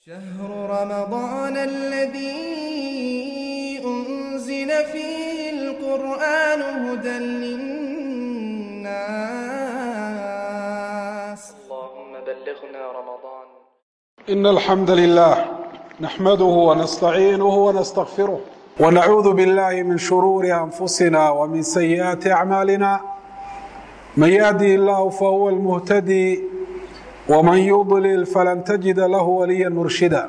شهر رمضان الذي أنزل فيه القرآن هدى للناس اللهم بلغنا رمضان إن الحمد لله نحمده ونستعينه ونستغفره ونعوذ بالله من شرور أنفسنا ومن سيئات أعمالنا من يهدي الله فهو المهتدي ومن يضلل فلن تجد له وليا مرشدا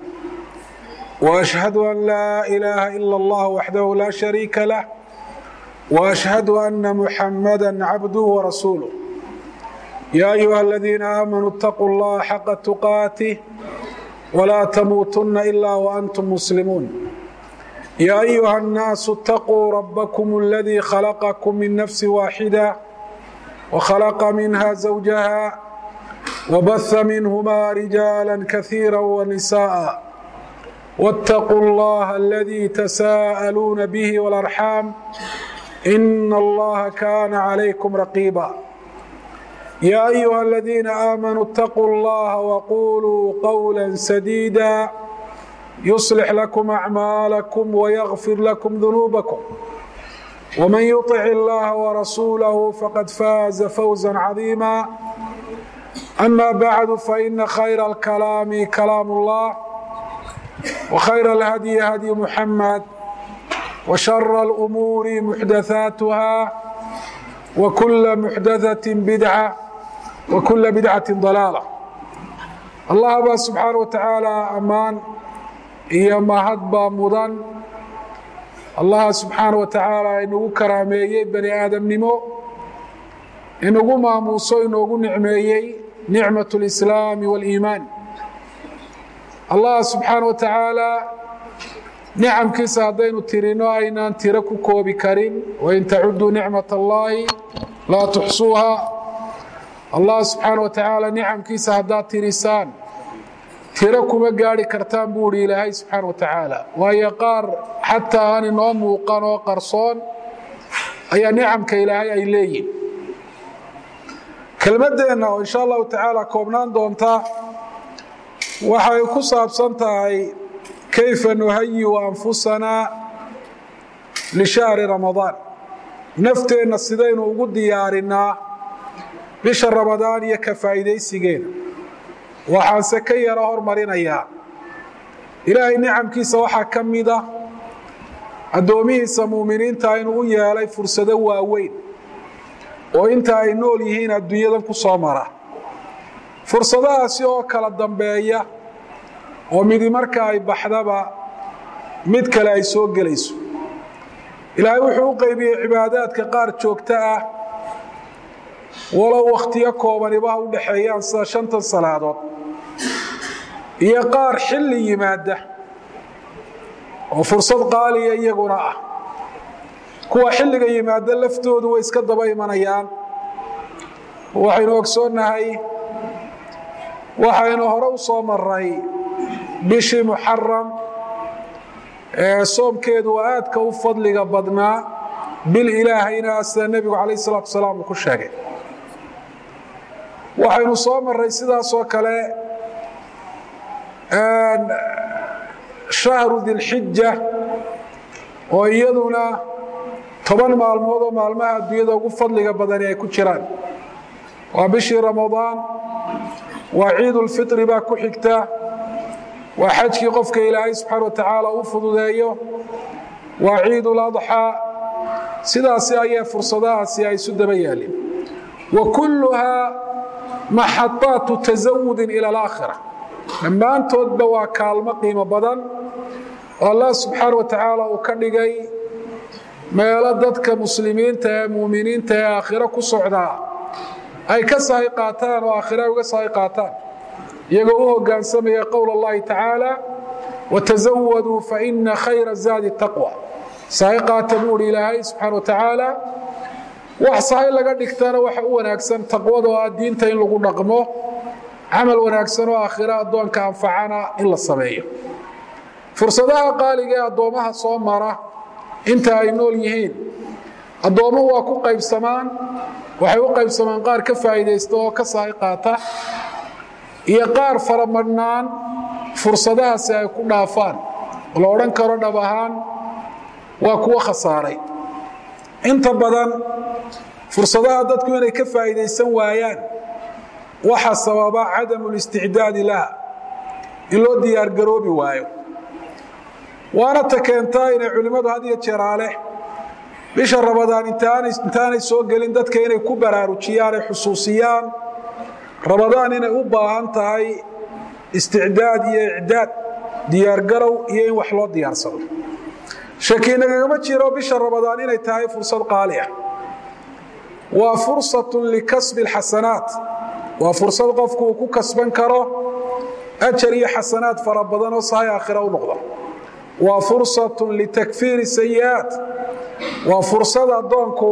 وأشهد أن لا إله إلا الله وحده لا شريك له وأشهد أن محمدا عبده ورسوله يا أيها الذين آمنوا اتقوا الله حق تقاته ولا تموتن إلا وأنتم مسلمون يا أيها الناس اتقوا ربكم الذي خلقكم من نفس واحدة وخلق منها زوجها وبث منهما رجالا كثيرا ونساء واتقوا الله الذي تساءلون به والأرحام إن الله كان عليكم رقيبا يا أيها الذين آمنوا اتقوا الله وقولوا قولا سديدا يصلح لكم أعمالكم ويغفر لكم ذنوبكم ومن يطع الله ورسوله فقد فاز فوزا عظيما أما بعد فإن خير الكلام كلام الله وخير الهدي هدي محمد وشر الأمور محدثاتها وكل محدثة بدعة وكل بدعة ضلالة الله baa سubحaanه وataعaalى amaan iyo mahad baa mudan allaha subxaanaه وataعaalى inagu karaameeyey bani aadamnimo inagu maamuuso inoogu nicmeeyey nicmaة الإسلاam والإimaan allah subxaanaه وataعaalى nicamkiisa haddaynu tirino aynaan tiro ku koobi karin wain tacuduu nicmaة اllahi laa tuxsuuha allah subxaanaه wataعaalى nicamkiisa haddaad tirisaan tiro kuma gaari kartaan buu ihi ilaahay subxaanaه wataعaalى waayo qaar xataa aan inoo muuqan oo qarsoon ayaa nicamka ilaahay ay leeyihin kelmadeenna oo insha allahu tacaala koobnaan doonta waxay ku saabsan tahay kayfa nuhayiu anfusanaa lishahri ramadaan nafteenna sidaynu ugu diyaarinaa bisha ramadaan iyo ka faa'iidaysigeeda waxaanse ka yaro hormarinayaa ilaahay nicamkiisa waxaa ka mida addoomihiisa muuminiinta inuu u yeelay fursado waaweyn oo inta ay nool yihiin adduunyadan ku soo mara fursadahaasi oo kala dambeeya oo midi marka ay baxdaba mid kale ay soo gelayso ilaahay wuxuu u qaybiyey cibaadaadka qaar joogto ah walow wakhtiyo koobanibaha u dhexeeyaan sida shantan salaadood iyo qaar xilli yimaada oo fursad qaaliya iyaguna ah kuwa xilliga yimaada laftoodu way iska daba imanayaan waxaynu ogsoonnahay waxaynu hore u soo maray bishii muxaram ee soomkeedu aadka u fadliga badnaa bil ilaahayna sida nebigu calayh salatu wasalaam uu ku sheegay waxaynu soo maray sidaasoo kale shahru dilxija oo iyaduna toban maalmood oo maalmaha adduunyada ugu fadliga badani ay ku jiraan waa bishii ramadaan waa ciidulfitri baa ku xigta waa xajkii qofka ilaahay subxaana watacaala u fududeeyo waa ciiduladxaa sidaasi ayay fursadahaasi ay isu daba yaalin wa kulluhaa maxadaatu tasawudin ila alaakhira dhammaantoodba waa kaalmo qiimo badan oo allah subxaana wa tacaala uu ka dhigay meelo dadka muslimiinta ee muuminiinta ee aakhiro ku socdaa ay ka sahay qaataan oo aakhira ay uga sahay qaataan iyagoo u hoggaansamaya qowl اllahi tacaala watazawaduu faina khayra zaadi taqwa sahay qaata buu uhi ilaahay subxaana wa tacaala wax sahay laga dhigtana waxa u wanaagsan taqwada oo ah diinta in lagu dhaqmo camal wanaagsan oo aakhiro addoonka anfacana in la sameeyo fursadaha qaaliga ee addoommaha soo mara inta ay nool yihiin addoommuhu waa ku qaybsamaan waxay u qaybsamaan qaar ka faa'iidaysta oo ka sahay qaata iyo qaar faramadhnaan fursadahaasi ay ku dhaafaan la odhan karo dhab ahaan waa kuwo khasaaray inta badan fursadaha dadku inay ka faa'iidaysan waayaan waxaa sababa cadamu listicdaadi laha in loo diyaargaroobi waayo waana ta keentaa inay culimmadu had iyo jeeraale bisha rabadaan intaanay soo gelin dadka inay ku baraarujiyaan ay xusuusiyaan rabadaan inay u baahan tahay isticdaad iyo icdaad diyaargarow iyo in wax loo diyaarsado shaki nagagama jiro bisha rabadaan inay tahay fursad qaali ah waa fursatun likasbi alxasanaat waa fursad qofku uu ku kasban karo ajar iyo xasanaad fara badan oo sahay aakhira u noqda waa fursatun litakfiiri sayi'aat waa fursad addoonku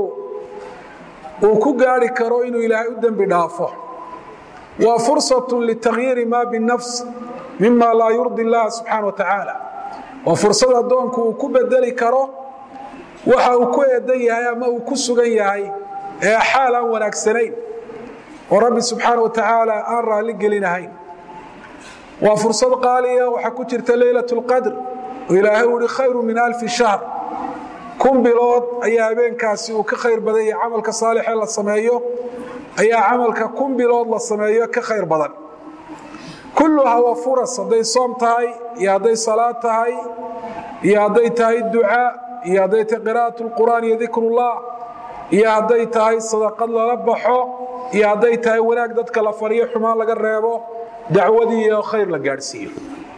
uu ku gaari karo inuu ilaahay u dembi dhaafo waa fursatun litakyiiri maa binafs mima laa yurdi illaha subxaana wa tacaala waa fursad addoonku uu ku bedeli karo waxa uu ku eedan yahay ama uu ku sugan yahay ee xaal aan wanaagsanayn oo rabbi subxaana wa tacaala aan raalli gelinahayn waa fursad qaaliya waxaa ku jirta leylat اlqadr oo ilaahay u ihi khayru min alfi shahr kun bilood ayaa habeenkaasi uu ka khayr badan yahay camalka saalixee la sameeyo ayaa camalka kun bilood la sameeyo ka khayr badan kulluhaa waa furas hadday soom tahay iyo hadday salaad tahay iyo hadday tahay ducaa iyo hadday tahay qira'at اlqur'aan iyo dikrullah iyo hadday tahay sadaqad lala baxo iyo hadday tahay wanaag dadka la fariyo xumaan laga reebo dacwadii iyo khayr la gaadhsiiyo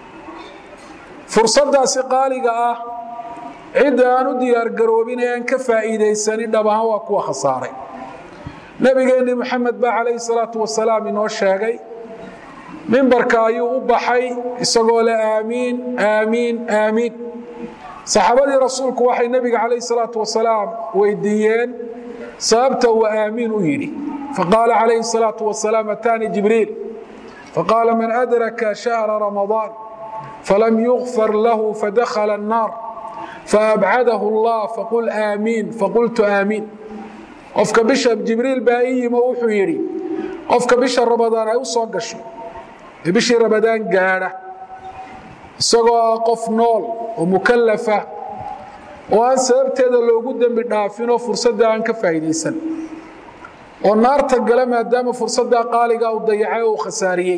fursadaasi qaaliga ah cidda aan u diyaargaroobin ee aan ka faa'iidaysanin dhab ahaan waa kuwa khasaaray nebigeenni moxamed baa calayhi salaatu wasalaam inoo sheegay mimbarka ayuu u baxay isagoo le aamiin aamiin aamiin saxaabadii rasuulku waxay nebiga calayhi salaatu wasalaam weydiiyeen sababta uu aamiin u yidhi faqaala calayhi salaatu wasalaam ataanii jibriil faqaala man adraka shahra ramadaan falam yugfar lahu fadakhala الnaar faabcadahu اllah faqul aamiin faqultu aamiin qofka bisha jibriil baa ii yimo wuxuu yidhi qofka bisha ramadaan ay u soo gasho ee bishii ramadaan gaadha isagoo ah qof nool oo mukalafa oo aan sababteeda loogu dembi dhaafinoo fursadda aan ka faa'iidaysan oo naarta gala maadaama fursaddaa qaaliga u dayacay oo uu khasaariyey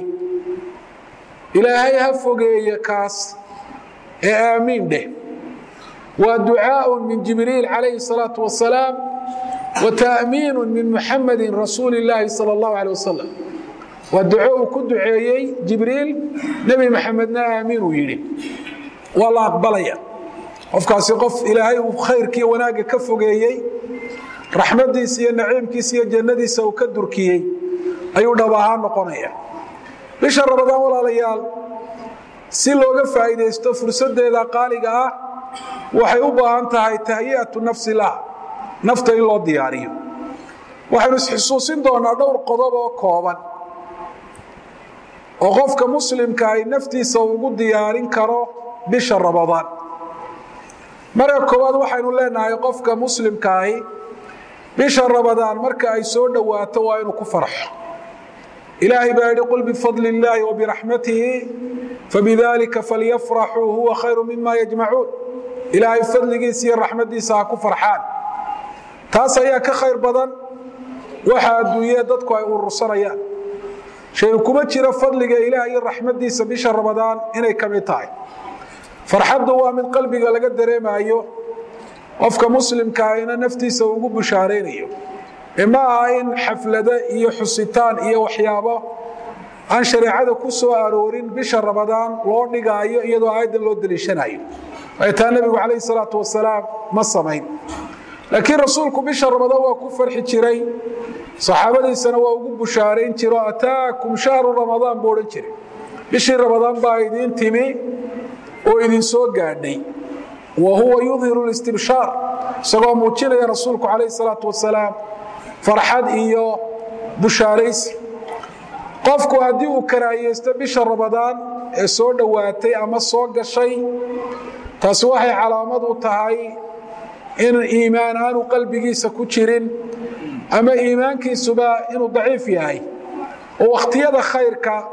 ilaahay ha fogeeye kaas ee aamiin dheh waa ducaaء min jibriil calayhi الsalaaةu wasalaam wa ta'miinu min muxamadi rasuuli اllaahi salى اllahu alيه wasalam waa duco uu ku duceeyey jibriil nebi maxamedna aamiin uu yidhi waa la aqbalaya qofkaasi qof ilaahay uu khayrkiiyo wanaagga ka fogeeyey raxmadiisa iyo naciimkiisa iyo jannadiisa uu ka durkiyey ayuu dhab ahaan noqonaya bisha ramadaan walaalayaal si looga faa'iidaysto fursaddeeda qaaliga ah waxay u baahan tahay tahyi'atu nafsi laha nafta in loo diyaariyo waxaynu isxusuusin doonaa dhowr qodob oo kooban oo qofka muslimka ay naftiisa ugu diyaarin karo bisha ramadaan marka koowaad waxaynu leenahay qofka muslimkaahi bisha ramadaan marka ay soo dhowaato waa inuu ku farxo ilaahay baa yidhi qul bifadli illaahi wabiraxmatihi fabidalika falyafraxuu huwa khayru mima yajmacuun ilaahay fadligiisa iyo raxmadiisa ha ku farxaan taas ayaa ka khayr badan waxa adduunyee dadku ay urursanayaan shay kuma jiro fadliga ilaah iyo raxmadiisa bisha ramadaan inay ka mid tahay farxaddu waa mid qalbiga laga dareemayo qofka muslimkaahina naftiisa ugu bushaaraynayo ee ma aha in xaflado iyo xusitaan iyo waxyaabo aan shareecada ku soo aroorin bisha ramadaan loo dhigaayo iyadoo aayaddan loo deliishanayo ay taa nebigu calayhi salaatu wasalaam ma samayn laakiin rasuulku bisha ramadaan waa ku farxi jiray saxaabadiisana waa ugu bushaarayn jiro ataakum shahru ramadaan buu odhan jiray bishii ramadaan baa idiin timi oo idin soo gaadhay wa huwa yudhiru listibshaar isagoo muujinaya rasuulku calayhi salaatu wasalaam farxad iyo bushaaraysi qofku haddii uu karaahiyeysto bisha ramadaan ee soo dhowaatay ama soo gashay taasi waxay calaamad u tahay in iimaan aanu qalbigiisa ku jirin ama iimaankiisuba inuu daciif yahay oo wakhtiyada khayrka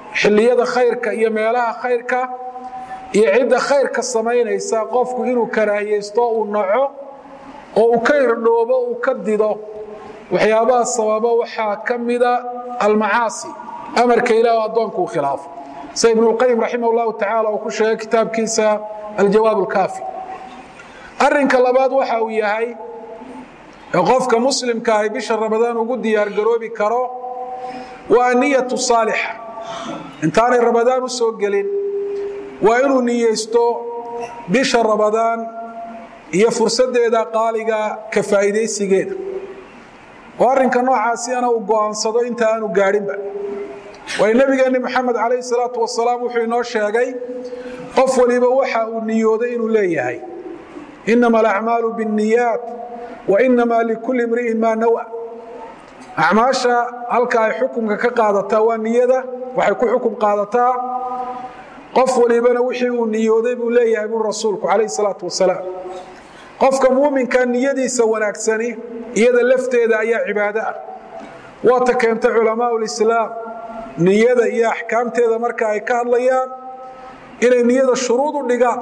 xilliyada khayrka iyo meelaha khayrka iyo cidda khayrka samaynaysa qofku inuu karaahiyeysto uu naco oo uu ka irdhoobo uu ka dido waxyaabaha sababa waxaa ka mida almacaasi amarka ilaah addoonku uu khilaafo sida ibnulqayim raximah llahu tacaala uu ku sheegay kitaabkiisa aljawaab alkaafi arrinka labaad waxa uu yahay ee qofka muslimka ahi bisha ramadaan ugu diyaargaroobi karo waa niyatu saalixa intaanay ramadaan u soo gelin waa inuu niyeysto bisha ramadaan iyo fursaddeeda qaaliga ka faa'iidaysigeeda oo arrinka noocaasiana uu go'aansado inta aanu gaadhinba waayo nebigeenni moxamed calayhi salaatu wasalaam wuxuu inoo sheegay qof waliba waxa uu niyooday inuu leeyahay inama alacmaalu biاnniyaat wa inama likulli imri'in maa nawa acmaasha halka ay xukumka ka qaadataa waa niyada waxay ku xukum qaadataa qof walibana wixii uu niyooday buu leeyahay buu rasuulku calayhi salaatu wasalaam qofka muuminka niyadiisa wanaagsani iyada lafteeda ayaa cibaado ah waata keentay culamaau lislaam niyada iyo axkaamteeda marka ay ka hadlayaan inay niyada shuruud u dhigaan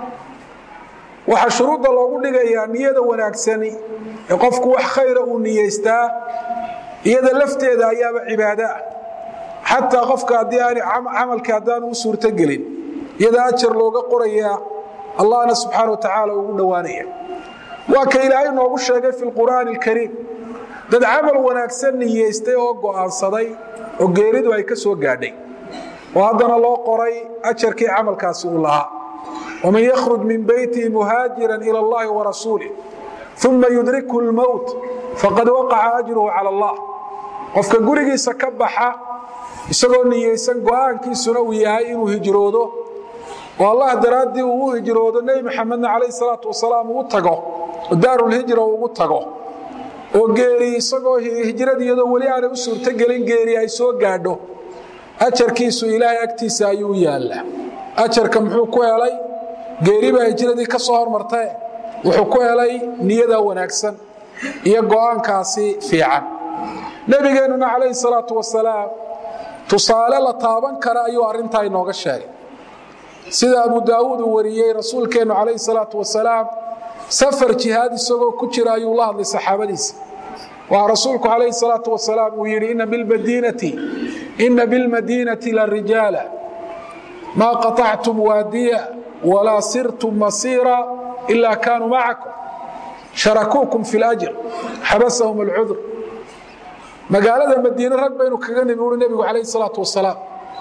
waxaa shuruudda loogu dhigayaa niyada wanaagsani ee qofku wax khayra uu niyeystaa iyada lafteeda ayaaba cibaado ah xataa qofka haddii aan camalkii haddaanu u suurtogelin iyada ajar looga qorayaa allahna subxaana wa tacaala ugu dhowaanaya waa ka ilaahay noogu sheegay fi lqur'aani alkariim dad camal wanaagsan niyeystay oo go'aansaday oo geeridu ay ka soo gaadhay oo haddana loo qoray ajarkii camalkaasi uu lahaa waman yakhruj min beytihi muhaajiran ila allahi warasuulih uma yudrikhu lmowt faqad waqaca ajruhu cala allah qofka gurigiisa ka baxa isagoo niyeysan go'aankiisuna uu yahay inuu hijroodo oo allah daraaddii uu u hijroodo nebi maxamedna calayh salaatu wasalaam uu tago oo daarulhijra ugu tago oo geeri isagoo hijrada iyadoo weli aanay u suurtogelin geeri ay soo gaadho ajarkiisu ilaahay agtiisa ayuu u yaallaa ajarka muxuu ku helay geeri baa hijradii ka soo hormartae wuxuu ku helay niyada wanaagsan iyo go'aankaasi fiican nebigeennuna calayhi salaatu wasalaam tusaale la taaban kara ayuu arrintaa inooga sheegay sida abu daawuud uu wariyey rasuulkeennu calayhi salaatu wasalaam safar jihaad isagoo ku jira ayuu la hadlay saxaabadiisa waxaa rasuulku calayhi salaatu wasalaam uu yidhi ina bilmadiinati ina bilmadiinati la rijaala maa qaطactum waadiya walaa sirtum masiira ilaa kaanuu macakum sharakuukum fi اlajr xabasahum alcudur magaalada madiine rag baynu kaga nimi uri nebigu calayhi salaatu wasalaam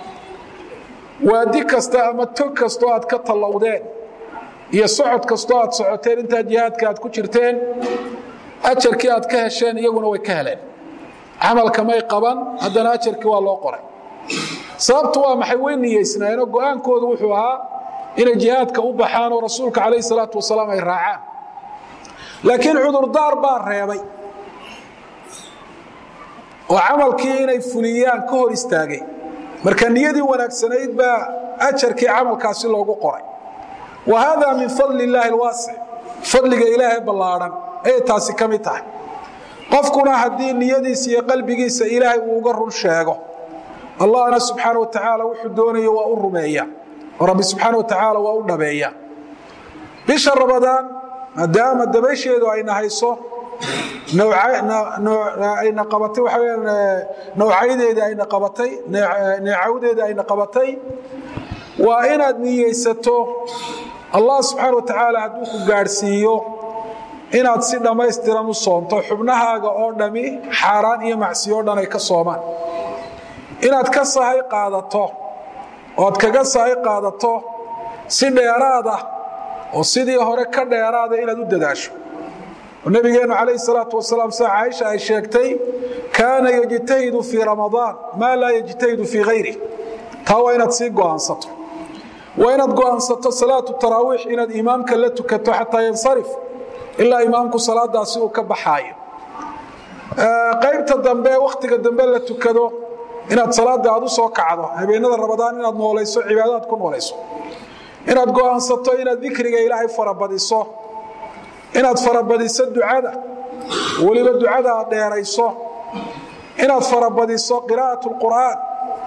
waadi kasta ama tog kastoo aad ka tallowdeen iyo socod kastoo aad socoteen intaa jihaadka aad ku jirteen ajarkii aad ka hesheen iyaguna way ka heleen camalka may qaban haddana ajarkii waa loo qoray sababtu waa maxay way niyeysnaayeenoo go'aankoodu wuxuu ahaa inay jihaadka u baxaan oo rasuulka calayhi salaatu wasalaam ay raacaan laakiin cudurdaar baa reebay oo camalkii inay fuliyaan ka hor istaagay marka niyadii wanaagsanayd baa ajarkii camalkaasi loogu qoray wa hada min fadli illaahi alwaasic fadliga ilaahay ballaadhan ayay taasi ka mid tahay qofkuna haddii niyadiisa iyo qalbigiisa ilaahay uu uga run sheego allahna subxaana wa tacaala wuxuu doonaya waa u rumeeya oo rabbi subxaana wa tacaala waa u dhabeeya bisha ramadaan maadaama dabaysheedu ayna hayso ayna qabatay waxa weyaan nawcaydeedii ayna qabatay neecawdeedii ayna qabatay waa inaad niyeysato allah subxaana wa tacaala hadduu ku gaadhsiiyo inaad si dhammaystiran u soonto xubnahaaga oo dhami xaaraan iyo macsiyo o dhan ay ka soomaan inaad ka sahay qaadato oad kaga sahay qaadato si dheeraad ah oo sidii hore ka dheeraada inaad u dadaasho nabigeennu calayhi salaatu wasalaam sida caaisha ay sheegtay kaana yejtahidu fii ramadaan maa laa yejtahidu fii hayri taa waa inaad sii go'aansato waa inaad go'aansato salaatu taraawiix inaad imaamka la tukato xataa yansarif ilaa imaamku salaadaasi uu ka baxaayo qaybta dambe wakhtiga dambe la tukado inaad salaada aad u soo kacdo habeenada ramadaan inaad noolayso cibaadaad ku noolayso inaad go'aansato inaad dikriga ilaahay farabadiso inaad farabadiso ducada weliba ducada aad dheerayso inaad farabadiso qiraa'at lqur'aan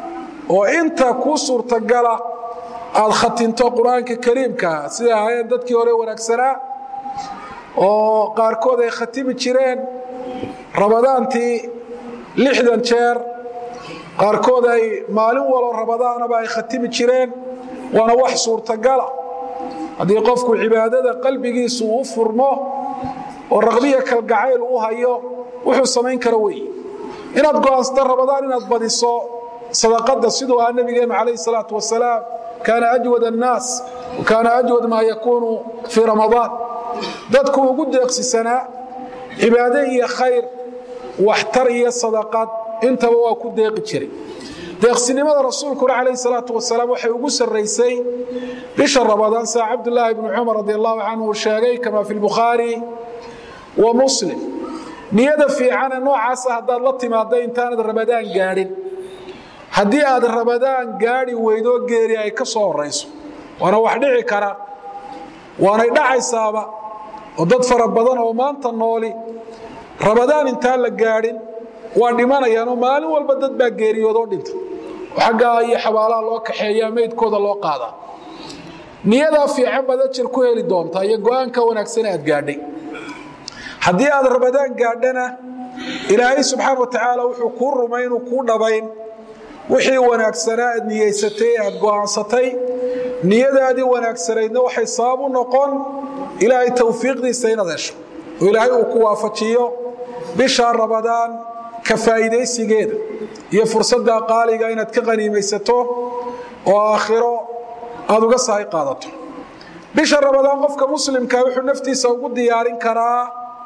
oo inta kuu suurtagala aada khatinto qur-aanka kariimkaa sida ahaayeen dadkii hore wanaagsanaa oo qaarkood ay khatimi jireen rabadaantii lixdan jeer qaarkood ay maalin walo rabadaanaba ay khatimi jireen waana wax suurtagala haddii qofku cibaadada qalbigiisu u furmo oo raqbiya kalgacayl u hayo wuxuu samayn kara weeye inaad go'aansato rabadaan inaad badiso sadaqada siduu ahaa nabigeenu calayhi salaatu wasalaam kaana ajwad annaas wa kaana ajwad maa yakuunu fii ramadaan dadku ugu deeqsisanaa cibaade iyo khayr waxtar iyo sadaqad intaba waa ku deeqi jiray deeqsinimada rasuulkuna calayhi salaatu wasalaam waxay ugu sarraysay bisha rabadaan saa cabdulaahi bnu cumar radi allahu canhu uu sheegay kama fi lbukhaari wa muslim niyada fiicane noocaasa haddaad la timaadda intaanad rabadaan gaadhin haddii aad rabadaan gaadhi weydoo geeri ay ka soo horayso waana wax dhici kara waanay dhacaysaaba oo dad fara badan oo maanta nooli rabadaan intaan la gaadhin waa dhimanayaanoo maalin walba dad baa geeriyoodoo dhinta oo xaggaa iyo xabaalaha loo kaxeeyaa meydkooda loo qaadaa niyadaa fiican baad ajir ku heli doontaa iyo go-aanka wanaagsan aad gaadhay haddii aad rabadaan gaadhana ilaahay subxaana wa tacaala wuxuu kuu rumay inuu kuu dhabayn wixii wanaagsanaa aad niyeysatay aad go'aansatay niyadaadii wanaagsanaydna waxay sabab u noqon ilaahay towfiiqdiisa inaad hesho oo ilaahay uu ku waafajiyo bisha rabadaan ka faa'iidaysigeeda iyo fursadda qaaliga inaad ka qaniimaysato oo aakhiro aad uga sahay qaadato bisha rabadaan qofka muslimka wuxuu naftiisa ugu diyaarin karaa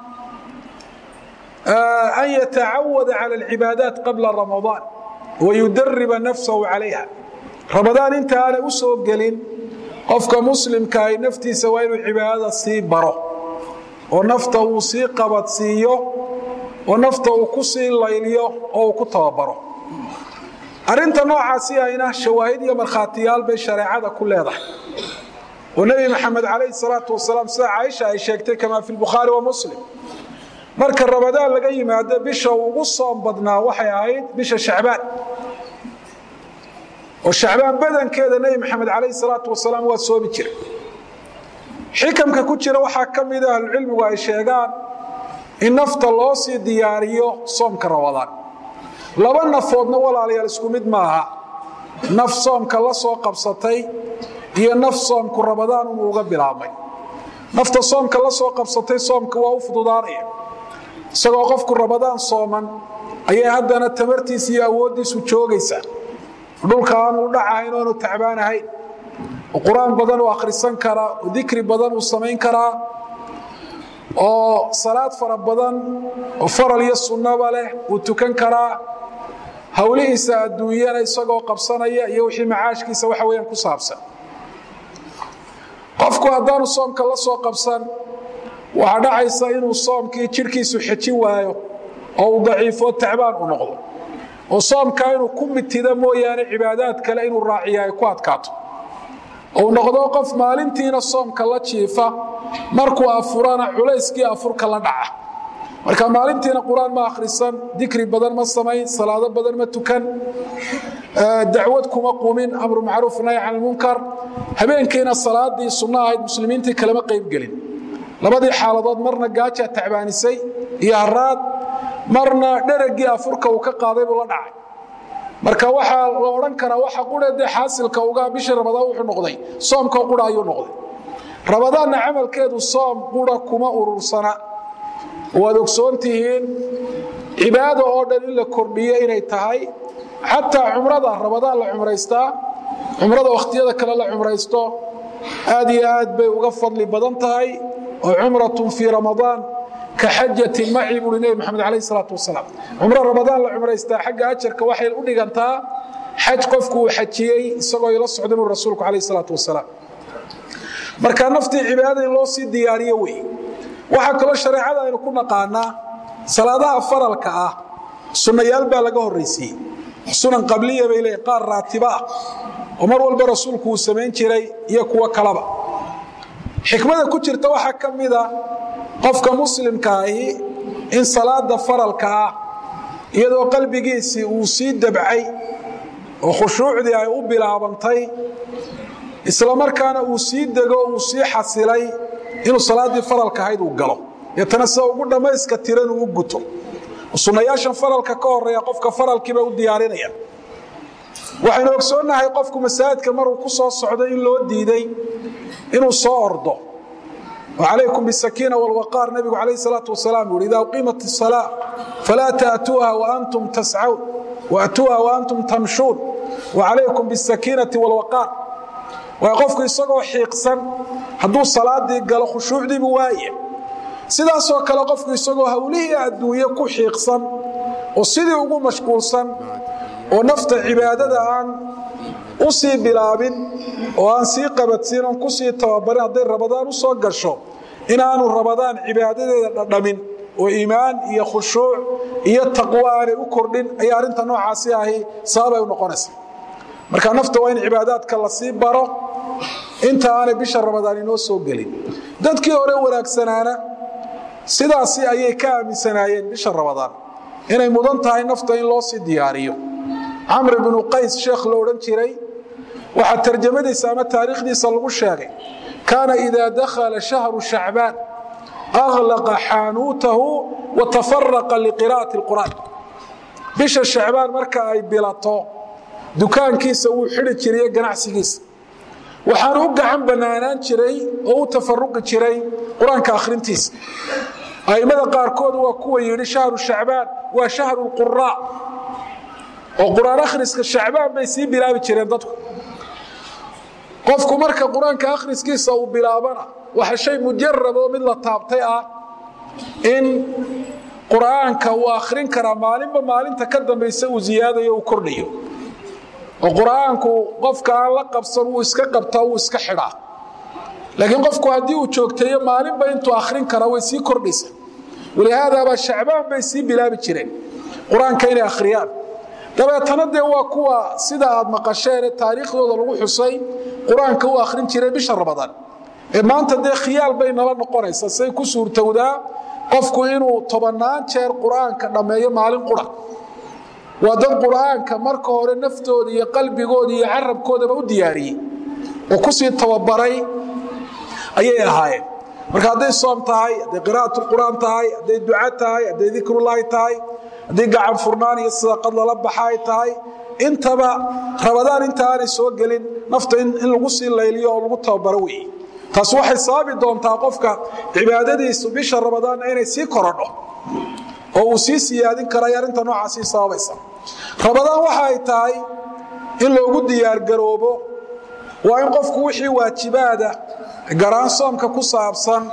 an yatacawada cala alcibaadaat qabla ramadaan wayudariba nafsahu calayha rabadaan inta aanay u soo gelin qofka muslimka ay naftiisa waa inuu cibaadada sii baro oo nafta uu sii qabadsiiyo oo nafta uu ku sii layliyo oo uu ku tababaro arinta noocaasi ayna shawaahid iyo markhaatiyaal bay shareecada ku leedahay oo nebi maxamed calayhi salaatu wasalaam sida caaisha ay sheegtay kamaa fi lbukhaari wa muslim marka rabadaan laga yimaado bisha ugu soom badnaa waxay ahayd bisha shacbaan oo shacbaan badankeeda nebi maxamed calayhi salaatu wasalaam waa soomi jiray xikamka ku jira waxaa ka mida ahlucilmigu ay sheegaan in nafta loo sii diyaariyo soomka rabadaan laba nafoodna walaalayaal isku mid maaha naf soomka la soo qabsatay iyo naf soomku rabadaan unuu uga bilaabmay nafta soomka la soo qabsatay soomka waa u fududaanaya isagoo qofku rabadaan sooman ayay haddana tamartiisa iyo awooddiisu joogaysaa dhulka aanu dhacahayn oanu tacbaan ahayn oo qur-aan badan uu akhrisan karaa oo dikri badan uu samayn karaa oo salaad fara badan oo faral iyo sunnaba leh uu tukan karaa howlihiisa adduunyana isagoo qabsanaya iyo wixii macaashkiisa waxa weyaan ku saabsan qofku haddaanu soomka la soo qabsan waxaa dhacaysa inuu soomkii jidhkiisu xejin waayo oo uu daciifo tacbaan u noqdo oo soomkaa inuu ku mitida mooyaane cibaadaad kale inuu raaciya ay ku adkaato ou noqdo qof maalintiina soomka la jiifa markuu afurana culayskii afurka la dhaca marka maalintiina qur-aan ma akhrisan dikri badan ma samayn salaado badan ma tukan dacwad kuma qumin amru macruuf nahy can lmunkar habeenkiina salaadii sunno ahayd muslimiintii kalema qaybgelin labadii xaaladood marna gaajaa tacbaanisay iyo haraad marna dheragii afurka uu ka qaaday buu la dhacay marka waxaa la odhan karaa waxa qura dee xaasilka uga bishii rabadaan wuxuu noqday soomkao qura ayuu noqday rabadaanna camalkeedu soom qura kuma urursana waad ogsoon tihiin cibaado oo dhan in la kordhiyo inay tahay xataa cumrada rabadaan la cumraystaa cumrada wakhtiyada kale la cumraysto aad iyo aad bay uga fadli badan tahay oo cumratun fii ramadaan ka xajatin maci buui nebi maxamed calayh salaatu wasalaam cumro ramadaan la cumraystaa xagga ajarka waxay u dhigantaa xaj qofku uu xajiyey isagoo ila socda bui rasuulku calayh salaatu wasalaam marka naftii cibaadada in loo sii diyaariyo wey waxaa kaloo shareecada aynu ku naqaanaa salaadaha faralka ah sunnayaal baa laga horraysiiyey sunan qabliya bay leeyiin qaar raatiba ah oo mar walba rasuulku uu samayn jiray iyo kuwo kalaba xikmada ku jirta waxaa ka mida qofka muslimkaahi in salaada faralka ah iyadoo qalbigiisii uu sii dabcay oo khushuucdii ay u bilaabantay isla markaana uu sii dego uu sii xasilay inuu salaaddii faralka ahayd uu galo deetana sida ugu dhammayska tiran uu u guto sunnayaashan faralka ka horeeya qofka faralkiiba u diyaarinaya waxaynu ogsoonnahay qofku masaajidka maruu ku soo socdo in loo diiday inuu soo ordo وعليكم بالسكينة والوقار نبي عليه الصلاة والسلام يقول إذا أقيمت الصلاة فلا تأتوها وأنتم تسعون وأتوها وأنتم تمشون وعليكم بالسكينة والوقار ويقفك يسقوا حيقسا هدو الصلاة دي قال خشوع دي بواية sidaasoo kale qofku isagoo hawlihii adduunye ku xiiqsan oo sidii ugu mashquulsan oo nafta cibaadada aan u sii bilaabin oo aan sii qabadsiin oon kusii tababarin hadday rabadaan u soo gasho inaanu rabadaan cibaadadeeda dhadhamin oo iimaan iyo khushuuc iyo taqwo aanay u kordhin ayaa arrinta noocaasi ahi sababay u noqonaysa marka nafta waa in cibaadaadka la sii baro inta aanay bisha rabadaan inoo soo gelin dadkii hore wanaagsanaana sidaasi ayay ka aaminsanaayeen bisha rabadaan inay mudan tahay nafta in loo sii diyaariyo camr bnu qays sheekh lo odhan jiray waxaa tarjamadiisa ama taariikhdiisa lagu sheegay kaana idaa dakhala shahru shacbaan aglaqa xaanuutahu wa tafaraqa liqira'ati اlqur'aan bisha shacbaan marka ay bilato dukaankiisa wuu xidhi jiriye ganacsigiisa waxaanu u gacan bannaanaan jiray oo u tafaruqi jiray qur-aanka akhrintiisa a'immada qaarkood waa kuwa yidhi shahru shacbaan waa shahru lquraa oo qur-aan akhriska shacbaan bay sii bilaabi jireen dadku qofku marka qur-aanka akhriskiisa uu bilaabana waxa shay mujarab oo mid la taabtay ah in qur-aanka uu akhrin karaa maalinba maalinta ka dambaysa uu ziyaadayo uu kordhayo oo qur-aanku qofka aan la qabsan wuu iska qabtaa wuu iska xidhaa laakiin qofku haddii uu joogteeyo maalinba intuu akhrin karaa way sii kordhaysa walihaadaabaa shacbaan bay sii bilaabi jireen qur-aanka inay akhriyaan dabeetana dee waa kuwa sida aad maqasheen taariikhdooda lagu xusay qur-aanka u akhrin jiray bisha rabadaan ee maanta dee khiyaal bay nala noqonaysa say ku suurtowdaa qofku inuu tobannaan jeer qur-aanka dhammeeyo maalin qura waa dad qur-aanka marka hore naftooda iyo qalbigooda iyo carabkoodaba u diyaariyey oo kusii tababaray ayay ahaayeen marka hadday soom tahay hadday qira'at qur'aan tahay hadday duca tahay hadday dikrullaahi tahay haddii gacan furnaan iyo sadaqad lala baxa ay tahay intaba rabadaan inta aanay soo gelin nafta in lagu sii layliyo oo lagu tababaro weeye taas waxay sababi doontaa qofka cibaadadiisu bisha rabadaanna inay sii korodho oo uu sii siyaadin karay arrinta noocaasii sababaysa rabadaan waxa ay tahay in loogu diyaargaroobo waa in qofku wixii waajibaada garaan soomka ku saabsan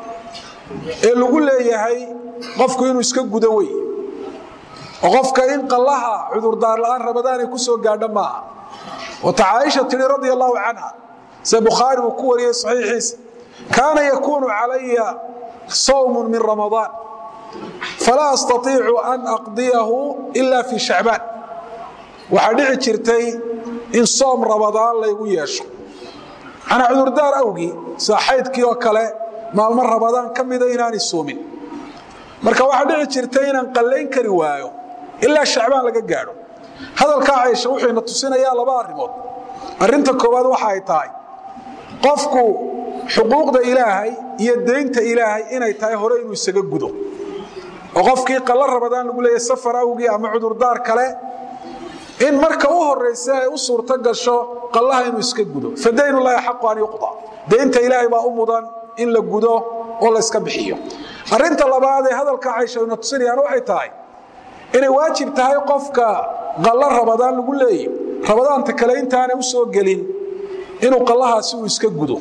ee lagu leeyahay qofku inuu iska gudo wey oo qofka in qallaha cudurdaar la'aan rabadaan ay ku soo gaadho maaha wata caaisha tidhi radia allahu canha se bukhaari uu ku wariyey saxiixiisa kaana yakuunu calaya sawmun min ramadaan falaa astaiicu an aqdiyahu ila fii shacbaan waxaa dhici jirtay in soom rabadaan laygu yeesho manaa cudurdaar awgii sida xaydkii oo kale maalmo rabadaan ka mida inaanay soomin marka waxaa dhici jirtay inaan qallayn kari waayo ilaa shacbaan laga gaadho hadalkaa caysha wuxuuna tusinayaa laba arrimood arrinta koowaad waxa ay tahay qofku xuquuqda ilaahay iyo deynta ilaahay inay tahay hore inuu isaga gudo oo qofkii qalla rabadaan lagu leeyahy safar awgii ama cudurdaar kale in marka u horaysa ay u suurto gasho qallaha inuu iska gudo fadaynulahi xaqu an yuqda deynta ilaahay baa u mudan in la gudo oo la yska bixiyo arrinta labaad ee hadalka caysha ayna tusinayaan waxay tahay inay waajib tahay qofka qallo rabadaan lagu leeyahy rabadaanta kale intaanay u soo gelin inuu qallahaasi uu iska gudo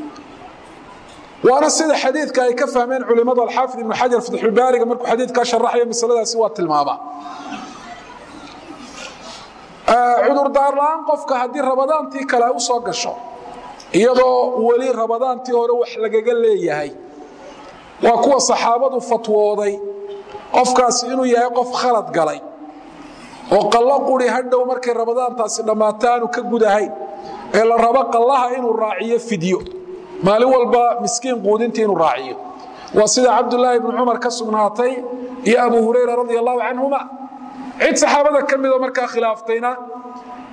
waana sida xadiidka ay ka fahmeen culimmadu alxaafid ibnu xajar fatxulbaariga markuu xadiidkaa sharaxayo masaladaasi waa tilmaamaa cudurdaar la'aan qofka haddii rabadaantii kale ay u soo gasho iyadoo weli rabadaantii hore wax lagaga leeyahay waa kuwa saxaabadu fatwooday qofkaasi inuu yahay qof khalad galay oo qallo quri hadhow markay rabadaantaasi dhammaato aanu ka gudahayn ee la rabo qallaha inuu raaciyo fidyo maalin walba miskiin quudintii inuu raaciyo waa sida cabdulaahi ibnu cumar ka sugnaatay iyo abu hurayra radia allahu canhuma cid saxaabada ka midoo markaa khilaaftayna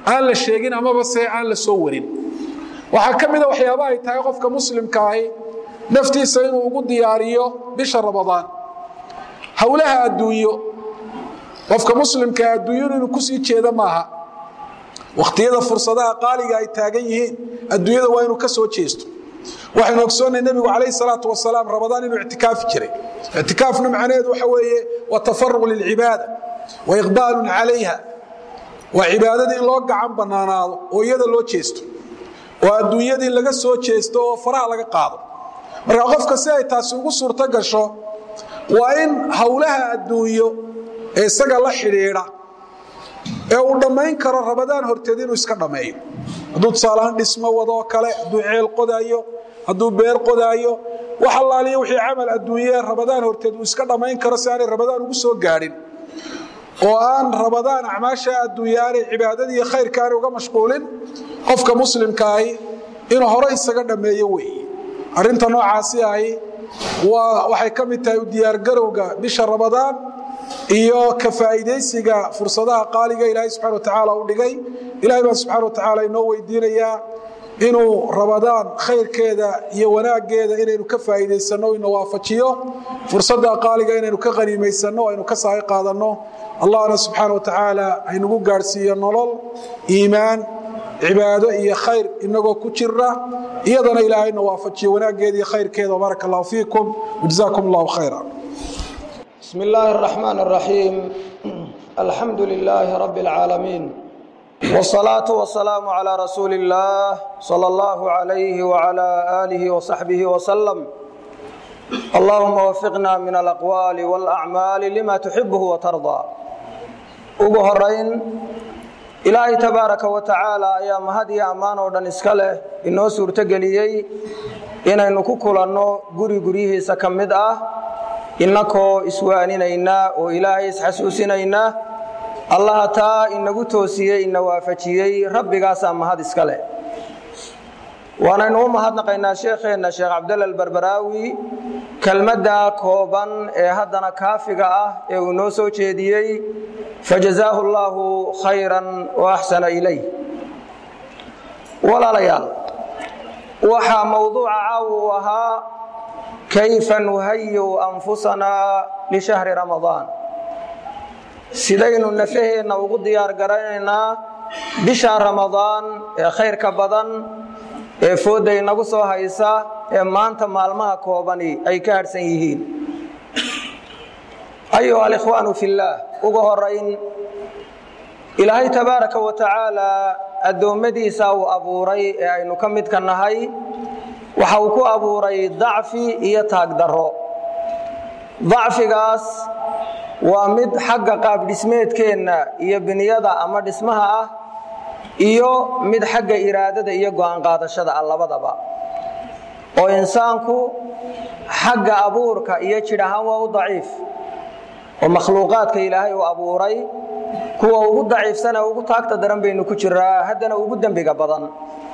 aan la sheegin amaba se aan la soo warin waxaa ka mida waxyaaba ay tahay qofka muslimka ahi naftiisa inuu ugu diyaariyo bisha ramadaan howlaha adduunyo qofka muslimka adduunyadu inuu kusii jeeda maaha wakhtiyada fursadaha qaaliga ay taagan yihiin adduunyada waa inuu ka soo jeesto waxaynu ogsoonnay nebigu calayhi salaatu wasalaam ramadaan inuu ictikaafi jiray ictikaafna macnaheedu waxa weeye waa tafaruq lilcibaada wa iqbaalun calayha waa cibaadadii in loo gacan bannaanaado oo iyada loo jeesto oo adduunyadii laga soo jeesto oo faraha laga qaado marka qofka si ay taasi ugu suurto gasho waa in howlaha adduunyo ee isaga la xidhiidha ee uu dhammayn karo ramadaan horteed inuu iska dhammeeyo hadduu tusaalahaan dhismo wadoo kale hadduu ceel qodaayo hadduu beer qodaayo wax allaaliya wixii camal adduunye ramadaan horteed uu iska dhammayn karo si aanay ramadaan ugu soo gaadhin oo aan ramadaan acmaasha adduunye aanay cibaadadii iyo khayrka aanay uga mashquulin qofka muslimkaahi inuu hore isaga dhammeeyo weeye arrinta noocaasi ahi waa waxay ka mid tahay u diyaargarowga bisha ramadaan iyo ka faa'iidaysiga fursadaha qaaliga ilaahay subxana watacaala u dhigay ilahay baan subxana watacaala inoo weydiinayaa inuu ramadaan khayrkeeda iyo wanaaggeeda inaynu ka faa'iidaysanno ina waafajiyo fursadda qaaliga inaynu ka qaniimaysanno aynu ka saahi qaadanno allahna subxaana watacaala aynugu gaadhsiiyo nolol iimaan cibaado iyo khayr inagoo ku jira iyadana ilaahayna waafajiyo wanaaggeeda iyo khayrkeeda baaraka allahu fiikum wajazaakum allahu khayra بسم الله الرحمن الرحيم الحمد لله رب العالمين والصلاة والسلام على رسول الله صلى الله عليه وعلى آله وصحبه وسلم اللهم وفقنا من الأقوال والأعمال لما تحبه وترضى ugu horayn ilaahay tabaaraka wa tacaala ayaa mahad iyo ammaan oo dhan iska leh inoo suurtogeliyey inaynu ku kulanno guri guryihiisa ka mid ah innakoo iswaaninaynaa oo ilaahay isxasuusinaynaa allaha taa inagu toosiyey ina waafajiyey rabbigaasaa mahad iska leh waanaynu u mahadnaqaynaa sheekheenna sheekh cabdalla albarbaraawi kelmadda kooban ee haddana kaafiga ah ee uu noo soo jeediyey fajazaahu allaahu khayran wa axsana ilayh walaalayaal waxaa mowduuca caawa uu ahaa kayfa nuhayiu anfusanaa lishahri ramadaan sidaynu nafaheenna ugu diyaar garanaynaa bisha ramadaan ee khayrka badan ee foodda inagu soo haysa ee maanta maalmaha koobani ay ka hadhsan yihiin ayuha alikhwaanu fillaah ugu horayn ilaahay tabaaraka wa tacaalaa addoommadiisa uu abuuray ee aynu ka midka nahay waxa uu ku abuuray dacfi iyo taagdarro dacfigaas waa mid xagga qaabdhismeedkeenna iyo biniyada ama dhismaha ah iyo mid xagga iraadada iyo go'aan qaadashada ah labadaba oo insaanku xagga abuurka iyo jidh ahaan waa u daciif oo makhluuqaadka ilaahay uu abuuray kuwa ugu daciifsan ee ugu taagta daran baynu ku jiraa haddana ugu dembiga badan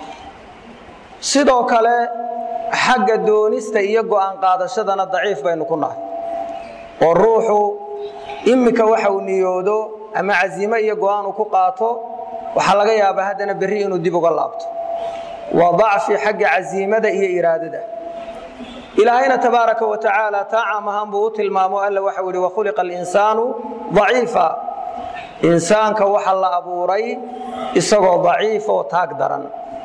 sidoo kale xagga doonista iyo go'aan qaadashadana daciif baynu ku nahay oo ruuxu iminka waxa uu niyoodo ama casiimo iyo go'aan uu ku qaato waxaa laga yaabaa haddana berri inuu dib uga laabto waa dacfi xagga casiimada iyo iraadada ilaahayna tabaaraka wa tacaala taa caam ahaan buu u tilmaamo alla waxau ihi wakhuliqa alinsaanu daciifa insaanka waxa la abuuray isagoo daciifa oo taag daran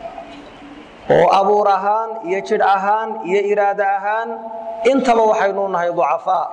oo abuur ahaan iyo jidh ahaan iyo iraado ahaan intaba waxaynu nahay ducafaa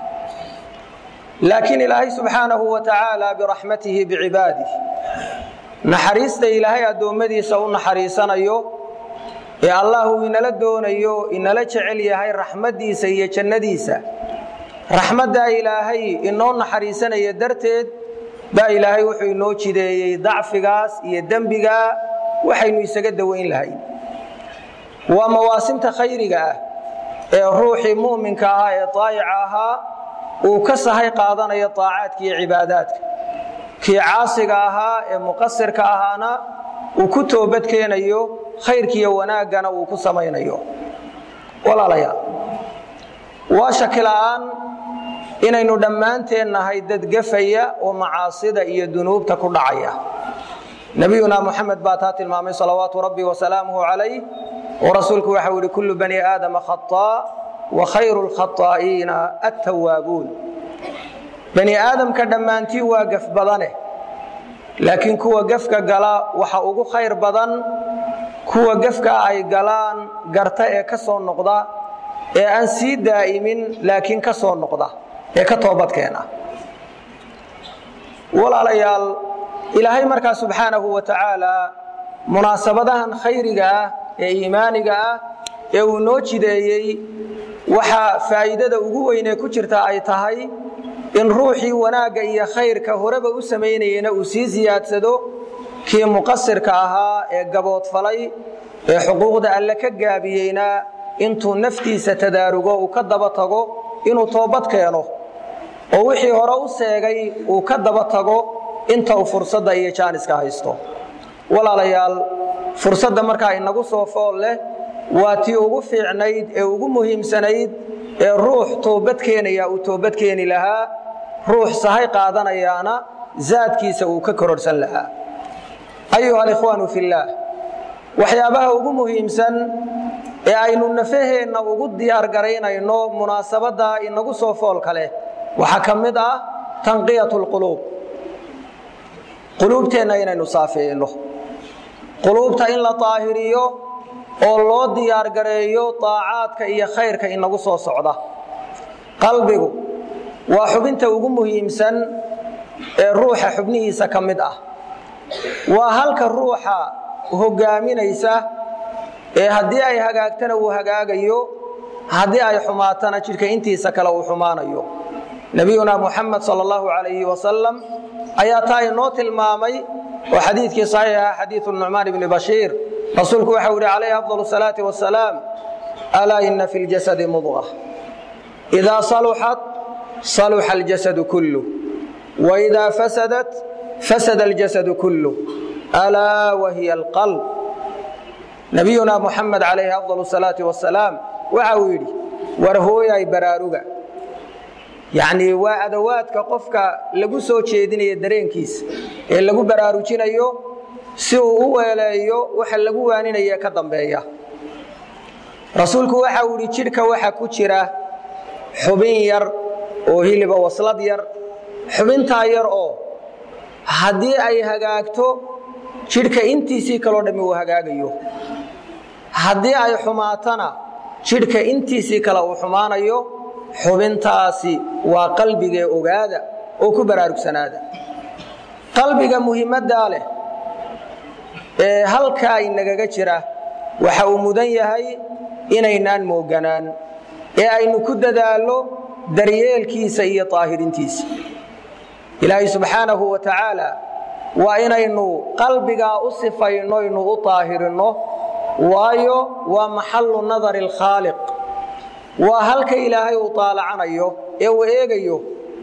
laakiin ilaahay subxaanahu wa tacaala biraxmatihi bicibaadih naxariista ilaahay addoommadiisa u naxariisanayo ee allah uu inala doonayo inala jecel yahay raxmaddiisa iyo jannadiisa raxmaddaa ilaahay inoo naxariisanaya darteed baa ilaahay wuxuu inoo jideeyey dacfigaas iyo dembigaa waxaynu isaga dawayn lahay waa mawaasimta khayriga ah ee ruuxii mu'minka ahaa ee daayica ahaa uu ka sahay qaadanayo daacaadka iyo cibaadaadka kii caasiga ahaa ee muqasirka ahaana uu ku toobad keenayo khayrkiiyo wanaaggana uu ku samaynayo walaalayaal waa shaki la'aan inaynu dhammaanteen nahay dad gafaya oo macaasida iyo dunuubta ku dhacaya nabiyuna muxamed baa taa tilmaamay salawaatu rabbi wasalaamuhu calayh oo rasuulku waxau yihi kullu bani aadama khaطaa wa khayru lkhaطaa'iina attawaabuun bani aadamka dhammaantii waa gaf badane laakiin kuwa gefka gala waxa ugu khayr badan kuwa gefka ay galaan garta ee ka soo noqda ee aan sii daa'imin laakiin ka soo noqda ee ka toobadkeena walaalayaal ilaahay markaa subxaanahu wa tacaala munaasabadahan khayriga ah ee iimaaniga ah ee uu noo jideeyey waxaa faa'iidada ugu weynee ku jirta ay tahay in ruuxii wanaagga iyo khayrka horeba u samaynayena uu sii siyaadsado kii muqasirka ahaa ee gaboodfalay ee xuquuqda alle ka gaabiyeyna intuu naftiisa tadaarugo uu ka daba tago inuu toobad keeno oo wixii hore u seegay uu ka daba tago inta uu fursadda iyo jaaniska haysto walaalayaal fursadda markaa inagu soo fool leh waa tii ugu fiicnayd ee ugu muhiimsanayd ee ruux toobad keenaya uu toobad keeni lahaa ruux sahay qaadanayaana zaadkiisa uu ka kororhsan lahaa ayuha alikhwaanu fillaah waxyaabaha ugu muhiimsan ee aynu nafaheenna ugu diyaargaraynayno munaasabadda inagu soo foolka leh waxaa ka mid ah tanqiyat lquluub quluubteenna inaynu saafeeyno quluubta in la daahiriyo oo loo diyaargareeyo daacaadka iyo khayrka inagu soo socda qalbigu waa xubinta ugu muhiimsan ee ruuxa xubnihiisa ka mid ah waa halka ruuxa hogaaminaysa ee haddii ay hagaagtana uu hagaagayo haddii ay xumaatana jidhka intiisa kale uu xumaanayo nebiyuna muxamed sal allahu calayhi wasalam ayaa taa inoo tilmaamay oo xadiidkii saxiixa xadiidu nucmaan ibni bashiir rasuulku waxau yihi calayhi afdal salaati wasalaam alaa ina fi ljasadi mudqa idaa saluxat saluxa aljasadu kullu waidaa fasadat fasada aljasadu kullu alaa wahiya alqalb nabiyuna muxamed calayhi afdal salaati wasalaam waxa uu yidhi war hooyay baraaruga yacnii waa adawaadka qofka lagu soo jeedinayo dareenkiisa ee lagu baraarujinayo si uu u weeleeyo waxa lagu waaninaya ka dambeeya rasuulku waxa uu idhi jidhka waxa ku jira xubin yar oo hiliba waslad yar xubintaa yar oo haddii ay hagaagto jidhka intiisii kaloo dhammi uu hagaagayo haddii ay xumaatana jidhka intiisii kale uu xumaanayo xubintaasi waa qalbigee ogaada oo ku baraarugsanaada qalbiga muhiimaddaa leh ee halkaa inagaga jira waxa uu mudan yahay inaynaan mooganaan ee aynu ku dadaallo daryeelkiisa iyo daahirintiisa ilaahay subxaanahu wa tacaala waa inaynu qalbigaa u sifayno ynu u daahirinno waayo waa maxallu nadari alkhaaliq waa halka ilaahay uu taalacanayo ee uu eegayo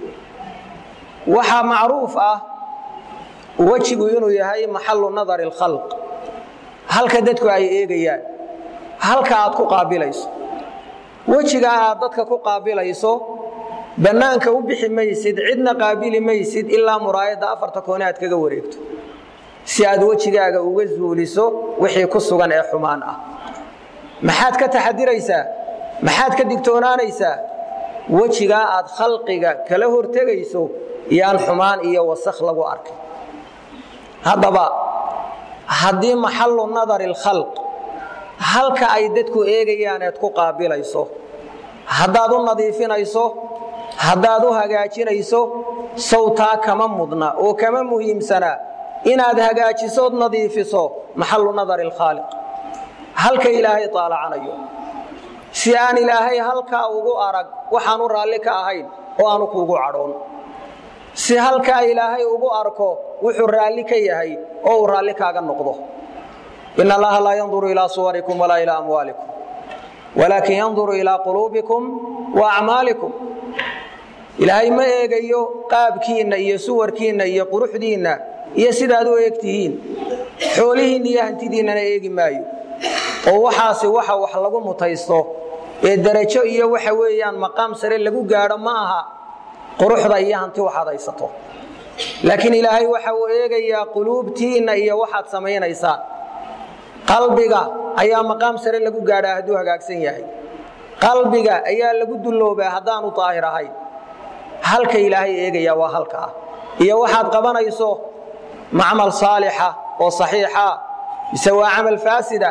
waxaa macruuf ah wejigu inuu yahay maxallu nadari alkhalq halka dadku ay eegayaan halka aad ku qaabilayso wejigaa aad dadka ku qaabilayso bannaanka u bixi maysid cidna qaabili maysid ilaa muraayadda afarta koone aad kaga wareegto si aad wejigaaga uga zuuliso wixii ku sugan ee xumaan ah maxaad ka taxadiraysaa maxaad ka digtoonaanaysaa wejigaa aad khalqiga kala hortegayso yaan xumaan iyo wasakh lagu arkay haddaba haddii maxallu nadari alkhalq halka ay dadku eegayaan eed ku qaabilayso haddaad u nadiifinayso haddaad u hagaajinayso sawtaa kama mudna oo kama muhiimsana inaad hagaajisood nadiifiso maxallu nadari alkhaaliq halka ilaahay taalacanayo si aan ilaahay halkaa ugu arag waxaanu raalli ka ahayn oo aanu kuugu cadhoon si halkaa ilaahay ugu arko wuxuu raalli ka yahay oo uu raalli kaaga noqdo in allaha laa yanduru ilaa suwarikum walaa ilaa amwaalikum walaakin yanduru ilaa quluubikum wa acmaalikum ilaahay ma eegayo qaabkiinna iyo suwarkiinna iyo quruxdiinna iyo sidaad u eegtihiin xoolihiinna iyo hantidiinnana eegi maayo oo waxaasi waxa wax lagu mutaysto ee darajo iyo waxa weeyaan maqaam sare lagu gaadho ma aha quruxda iyo hanti waxaad haysato laakiin ilaahay waxa uu eegayaa quluubtiinna iyo waxaad samaynaysaan qalbiga ayaa maqaam sare lagu gaadhaa hadduu hagaagsan yahay qalbiga ayaa lagu dulloobaa haddaanu daahir ahayn halka ilaahay eegayaa waa halkaa iyo waxaad qabanayso macmal saalixa oo saxiixa mise waa camal faasida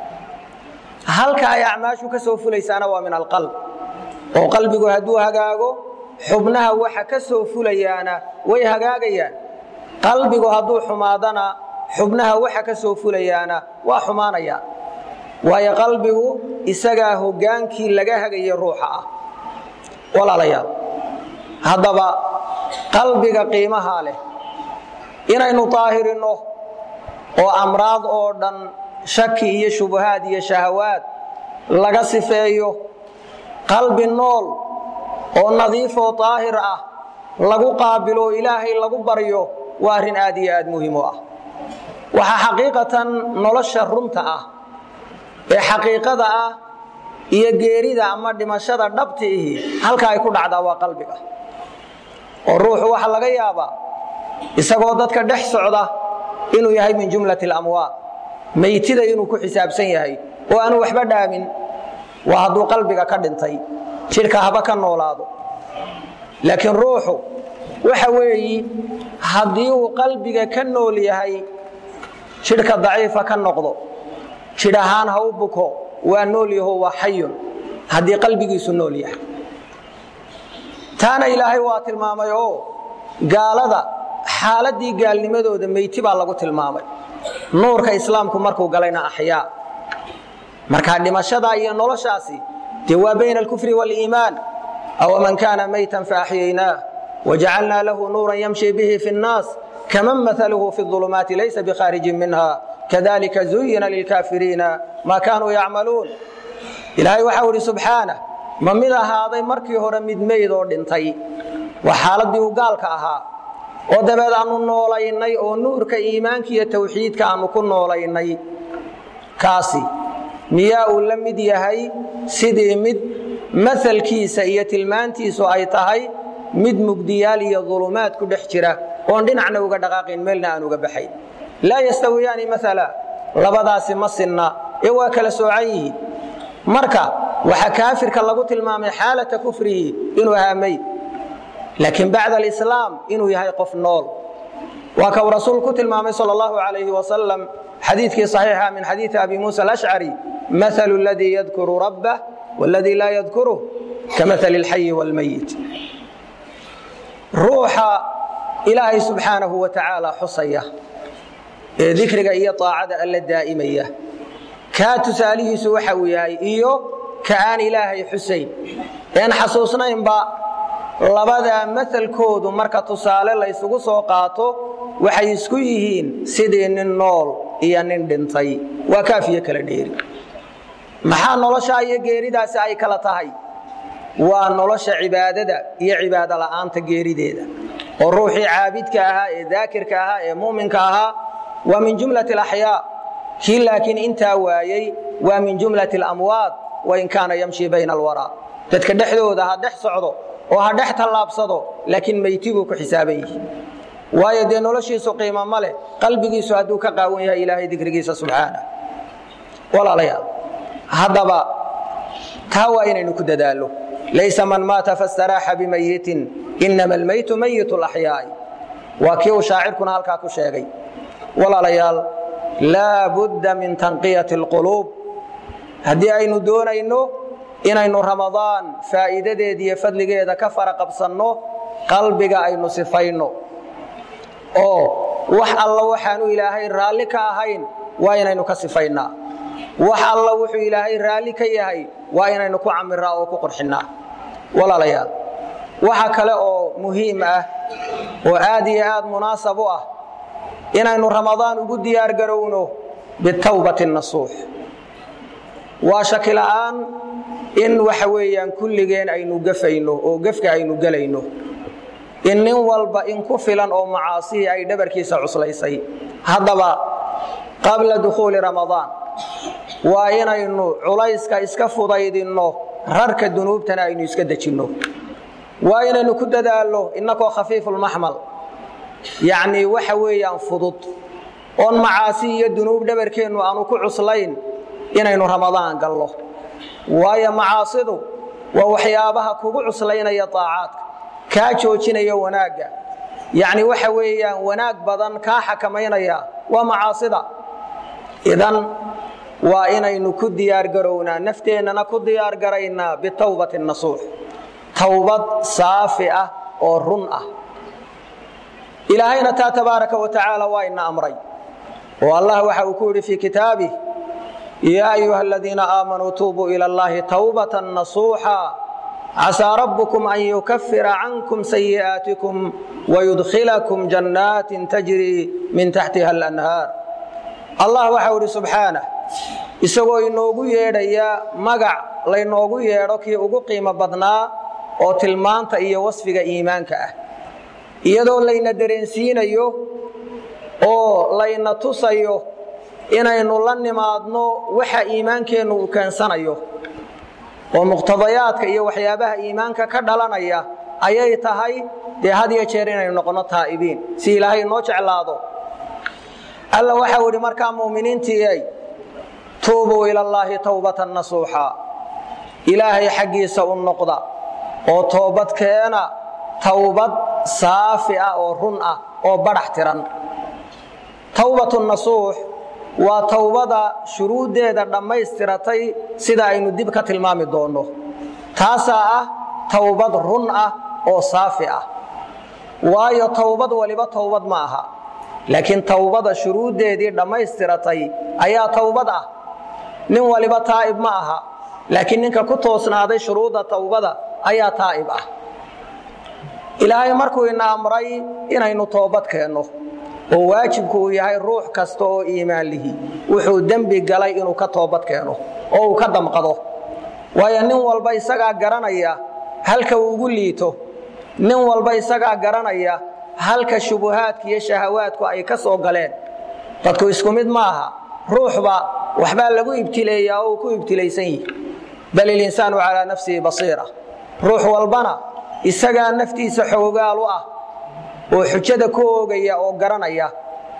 halka ay acmaashu ka soo fulaysaana waa min alqalb oo qalbigu hadduu hagaago xubnaha waxa ka soo fulayaana way hagaagayaan qalbigu hadduu xumaadana xubnaha waxa ka soo fulayaana waa xumaanayaan waayo qalbigu isagaa hoggaankii laga hagaya ruuxa ah walaalayaal haddaba qalbiga qiimahaa leh inaynu daahirinno oo amraad oo dhan shaki iyo shubahaad iyo shahawaad laga sifeeyo qalbi nool oo nadiifoo daahir ah lagu qaabilo ilaahay lagu baryo waa arrin aad iyo aad muhiim u ah waxaa xaqiiqatan nolosha runta ah ee xaqiiqada ah iyo geerida ama dhimashada dhabti ihi halka ay ku dhacdaa waa qalbiga oo ruuxu waxaa laga yaabaa isagoo dadka dhex socda inuu yahay min jumlati alamwaad meytida inuu ku xisaabsan yahay oo aanu waxba dhaamin waa hadduu qalbiga ka dhintay jidhka haba ka noolaado laakiin ruuxu waxa weeyi haddii uu qalbiga ka nool yahay jidhka daciifa ka noqdo jidh ahaan ha u buko waa nool yaho waa xayun haddii qalbigiisu nool yahay taana ilaahay waa tilmaamay oo gaalada xaaladii gaalnimadooda meyti baa lagu tilmaamay nuurka islaamku markuu galayna axyaa markaa dhimashada iyo noloshaasi dee waa bayna alkufri waaliimaan awaman kaana maytan faaxyaynaah wajacalnaa lahu nuuran yamshi bihi fi nnaas kaman maaluhu fi ulumaati laysa bikhaarijin minha kadalika zuyina lilkaafiriina maa kaanuu yacmaluun ilaahay waxau idhi subxaanah ma mid ahaaday markii hore mid meyd oo dhintay waa xaaladii uu gaalka ahaa oo dabeed aanu noolaynay oo nuurka iimaanka iyo tawxiidka aanu ku noolaynay kaasi miyaa uu la mid yahay sidii mid masalkiisa iyo tilmaantiisu ay tahay mid mugdiyaal iyo dulumaad ku dhex jira oon dhinacna uga dhaqaaqayn meelna aan uga baxayn laa yastawiyaani maala labadaasi ma sinna ee waa kala soocan yihiin marka waxaa kaafirka lagu tilmaamay xaalata kufrihi inuu ahaa meyd laakiin bacda alislaam inuu yahay qof nool waa ka uu rasuul ku tilmaamay sal allahu alayhi wasalam xadiidkii saxiixa min xadiidi abi muusa alashcari maalu ladii yadkuru rabbah waladii laa yadkuruh kamaali alxayi waalmayit ruuxa ilaahay subxaanahu wa tacaala xusaya ee dikriga iyo aacada alla daa'imaya kaa tusaalihiisu waxa uu yahay iyo ka aan ilaahay xusayn een xasuusnaynba labadaa masalkoodu marka tusaale laysugu soo qaato waxay isku yihiin sidii nin nool iyo nin dhintay waa kaafiyo kala dheeri maxaa noloshaa iyo geeridaasi ay kala tahay waa nolosha cibaadada iyo cibaado la'aanta geerideeda oo ruuxii caabidka ahaa ee daakirka ahaa ee mu'minka ahaa waa min jumlati alaxyaa kii laakiin intaa waayey waa min jumlati alamwaad wain kaana yamshi bayna alwaraa dadka dhexdooda ha dhex socdo oo ha dhex tallaabsado laakiin meyti buu ku xisaaban yihi waayo dee noloshiisu qiimo ma leh qalbigiisu hadduu ka qaawan yahay ilaahay dikrigiisa subxaana walaalayaal haddaba taa waa inaynu ku dadaallo laysa man maata fastaraaxa bimayitin inama almaytu mayit laxyaai waa kii uu shaacirkuna halkaa ku sheegay walaalayaal laa budda min tanqiyati alquluub haddii aynu doonayno inaynu ramadaan faa'iidadeeda iyo fadligeeda ka fara qabsanno qalbiga aynu sifayno oo wax alla waxaanu ilaahay raalli ka ahayn waa inaynu ka sifaynaa wax alla wuxuu ilaahay raalli ka yahay waa inaynu ku camiraa oo ku qurxinnaa walaalayaal waxa kale oo muhiim ah oo aad iyo aad munaasab u ah inaynu ramadaan ugu diyaargarowno bitawbati nasuux waa shaki la'aan in waxa weeyaan kulligeen aynu gafayno oo gefka aynu gelayno in nin walba in ku filan oo macaasihii ay dhabarkiisa cuslaysay haddaba qabla dukhuuli ramadaan waa inaynu culayska iska fudaydinno rarka dunuubtana aynu iska dejinno waa inaynu ku dadaalno innakoo khafiifulmaxmal yacnii waxa weeyaan fudud oon macaasi iyo dunuub dhabarkeennu aanu ku cuslayn inaynu ramadaan gallo waayo macaasidu waa waxyaabaha kugu cuslaynaya daacaadka kaa joojinaya wanaagga yacni waxa weeyaan wanaag badan kaa xakamaynaya waa macaasida idan waa inaynu ku diyaargarownaa nafteennana ku diyaargaraynaa bitawbati nasuux towbad saafi ah oo run ah ilaahayna taa tabaaraka wa tacaala waa ina amray oo allah waxa uu ku yidhi fii kitaabih yaa ayuha aladiina aamanuu tuubuu ila allahi tawbatan nasuuxa casaa rabbukum an yukafira cankum sayi'aatikum wayudkhilakum jannaatin tajrii min taxtiha alanhaar allah waxa uu idhi subxaanah isagoo inoogu yeedhaya magac laynoogu yeedho kii ugu qiimo badnaa oo tilmaanta iyo wasfiga iimaanka ah iyadoo layna dareensiinayo oo layna tusayo inaynu la nimaadno waxa iimaankeennu uu keensanayo oo muqtadayaadka iyo waxyaabaha iimaanka ka dhalanaya ayay tahay dee had iyo jeer inaynu noqonno taa'ibiin si ilaahay noo jeclaado alla waxau idhi markaa mu'miniintiiay tuubuu ila allaahi towbatan nasuuxa ilaahay xaggiisa u noqda oo toobad keena towbad saafi ah oo run ah oo badhax tiran towbatu nasuux waa towbada shuruuddeeda dhammaystiratay sida aynu dib ka tilmaami doonno taasaa ah towbad run ah oo saafi ah waayo towbad waliba towbad ma aha laakiin towbada shuruuddeedii dhammaystiratay ayaa towbad ah nin waliba taa'ib ma aha laakiin ninka ku toosnaaday shuruudda towbada ayaa taa'ib ah ilaahay markuu ina amray inaynu toobad keenno oo waajibku uu yahay ruux kasta oo iimaan lihi wuxuu dembi galay inuu ka toobad keeno oo uu ka damqado waayo nin walba isagaa garanaya halka uu ugu liito nin walba isagaa garanaya halka shubuhaadka iyo shahawaadku ay ka soo galeen dadku isku mid maaha ruuxba waxbaa lagu ibtileeyaa oo uu ku ibtilaysan yihi bal ilinsaanu calaa nafsihi basiira ruux walbana isagaa naftiisa xoogaal u ah oo xujada ku oogaya oo garanaya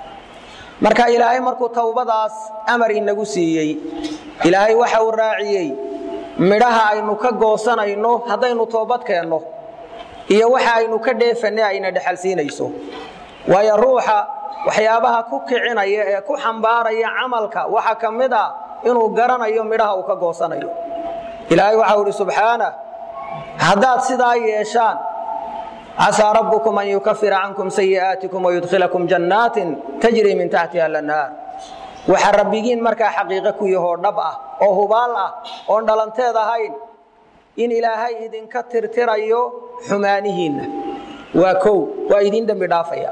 marka ilaahay markuu towbadaas amar inagu siiyey ilaahay waxa uu raaciyey midhaha aynu ka goosanayno haddaynu toobad keenno iyo waxa aynu ka dheefanay ayna dhexalsiinayso waayo ruuxa waxyaabaha ku kicinaya ee ku xambaaraya camalka waxaa ka mid a inuu garanayo midhaha uu ka goosanayo ilaahay waxau idhi subxaanah haddaad sidaa yeeshaan casaa rabbukum an yukafira cankum sayi'aatikum wayudkhilakum jannaatin tajrii min taxtiha alanhaar waxaa rabbigiin markaa xaqiiqo ku yahoo dhab ah oo hubaal ah oon dhalanteed ahayn in ilaahay idinka tirtirayo xumaanihiinna waa kow waa idin dembi dhaafaya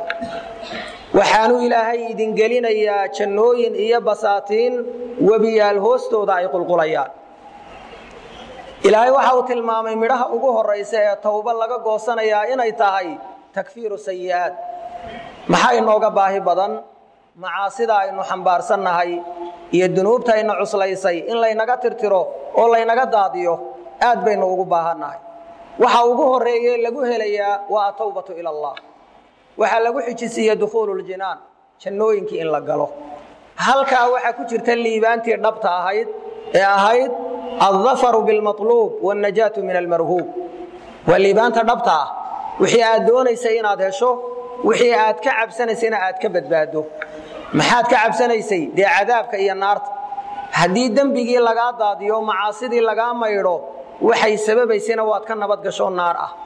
waxaanu ilaahay idin gelinayaa jannooyin iyo basaatiin webiyaal hoostooda ay qulqulayaan ilaahay waxa uu tilmaamay midhaha ugu horaysa ee towba laga goosanayaa inay tahay takfiiru sayi'aad maxaa inooga baahi badan macaasida aynu xambaarsannahay iyo dunuubta ayna cuslaysay in laynaga tirtiro oo laynaga daadiyo aad baynu ugu baahannahay waxa ugu horeeye lagu helayaa waa atowbatu ila allah waxaa lagu xijisiiye dukhuululjinaan jannooyinkii in la galo halkaa waxaa ku jirta liibaantii dhabta ahayd ee ahayd aldafaru bilmaluub wاlnajaatu min almarhuub waa liibaanta dhabta ah wixii aad doonaysay inaad hesho wixii aad ka cabsanaysayna aad ka badbaado maxaad ka cabsanaysay dee cadaabka iyo naarta haddii dembigii lagaa daadiyo macaasidii lagaa maydho waxay sababaysayna waad ka nabad gasho naar ah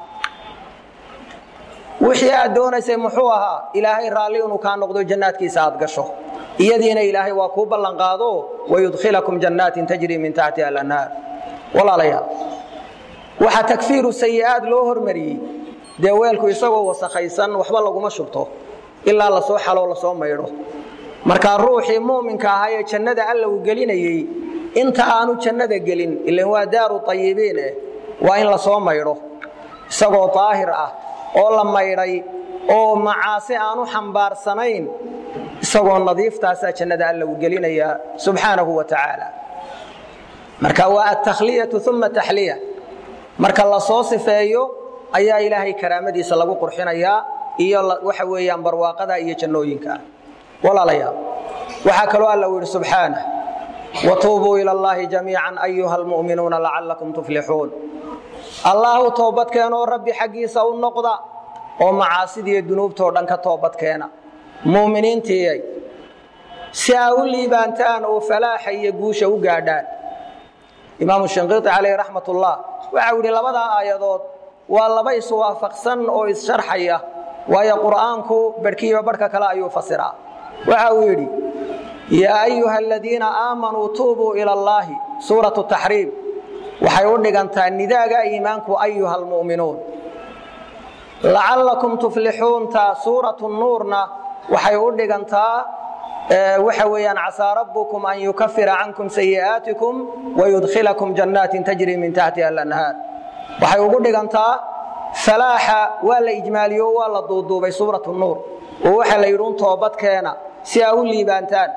wixii aad doonaysay muxuu ahaa ilaahay raalli inuu kaa noqdo jannaadkiisa aad gasho iyadiina ilaahay waa kuu ballanqaado wayudkhilakum jannaatin tajrii min taxtiha alanhaar walaalayaal waxaa takfiiru sayi'aad loo hormariyey dee weelku isagoo wasakhaysan waxba laguma shubto ilaa lasoo xaloo lasoo maydho markaa ruuxii muuminka ahaa ee jannada alla uu gelinayey inta aanu jannada gelin ilan waa daaru ayibiin eh waa in lasoo maydho isagoo daahir ah oo la maydhay oo macaasi aanu xambaarsanayn isagoo nadiiftaasaa jannada alla uu gelinayaa subxaanahu wa tacaala marka waa altakhliyatu uma taxliya marka lasoo sifeeyo ayaa ilaahay karaamadiisa lagu qurxinayaa iyo waxa weeyaan barwaaqada iyo jannooyinka walaalayaal waxaa kaloo alla uu yidhi subxaanah watuubuu ila allahi jamiican ayuha almu'minuuna lacallakum tuflixuun allahu toobadkeenoo rabbi xaggiisa u noqda oo macaasidiiyo dunuubtoo dhan ka toobadkeena mu'miniintiiyay si aa u liibaantaan oo falaaxa iyo guusha u gaadhaan imaamu shinqiiti calayhi raxmat ullah waxa uu yidhi labadaa aayadood waa laba iswaafaqsan oo issharxaya waayo qur'aanku barhkiiba barhka kale ayuu fasiraa waxa uu yidhi yaa ayuha aladiina aamanuu tuubuu ila allaahi suuratu taxriim waxay u dhigantaa nidaaga iimaanku ayuha almu'minuun lacallakum tuflixuunta suuratu nuurna waxay u dhigantaa waxa weeyaan casaa rabbukum an yukafira cankum sayi'aatikum wayudkhilakum jannaatin tajri min taxtiha alanhaar waxay ugu dhigantaa falaaxa waa la ijmaaliyo waa la duuduubay suuratu nuur oo waxaa la yidhi un toobadkeena si aa u liibaantaan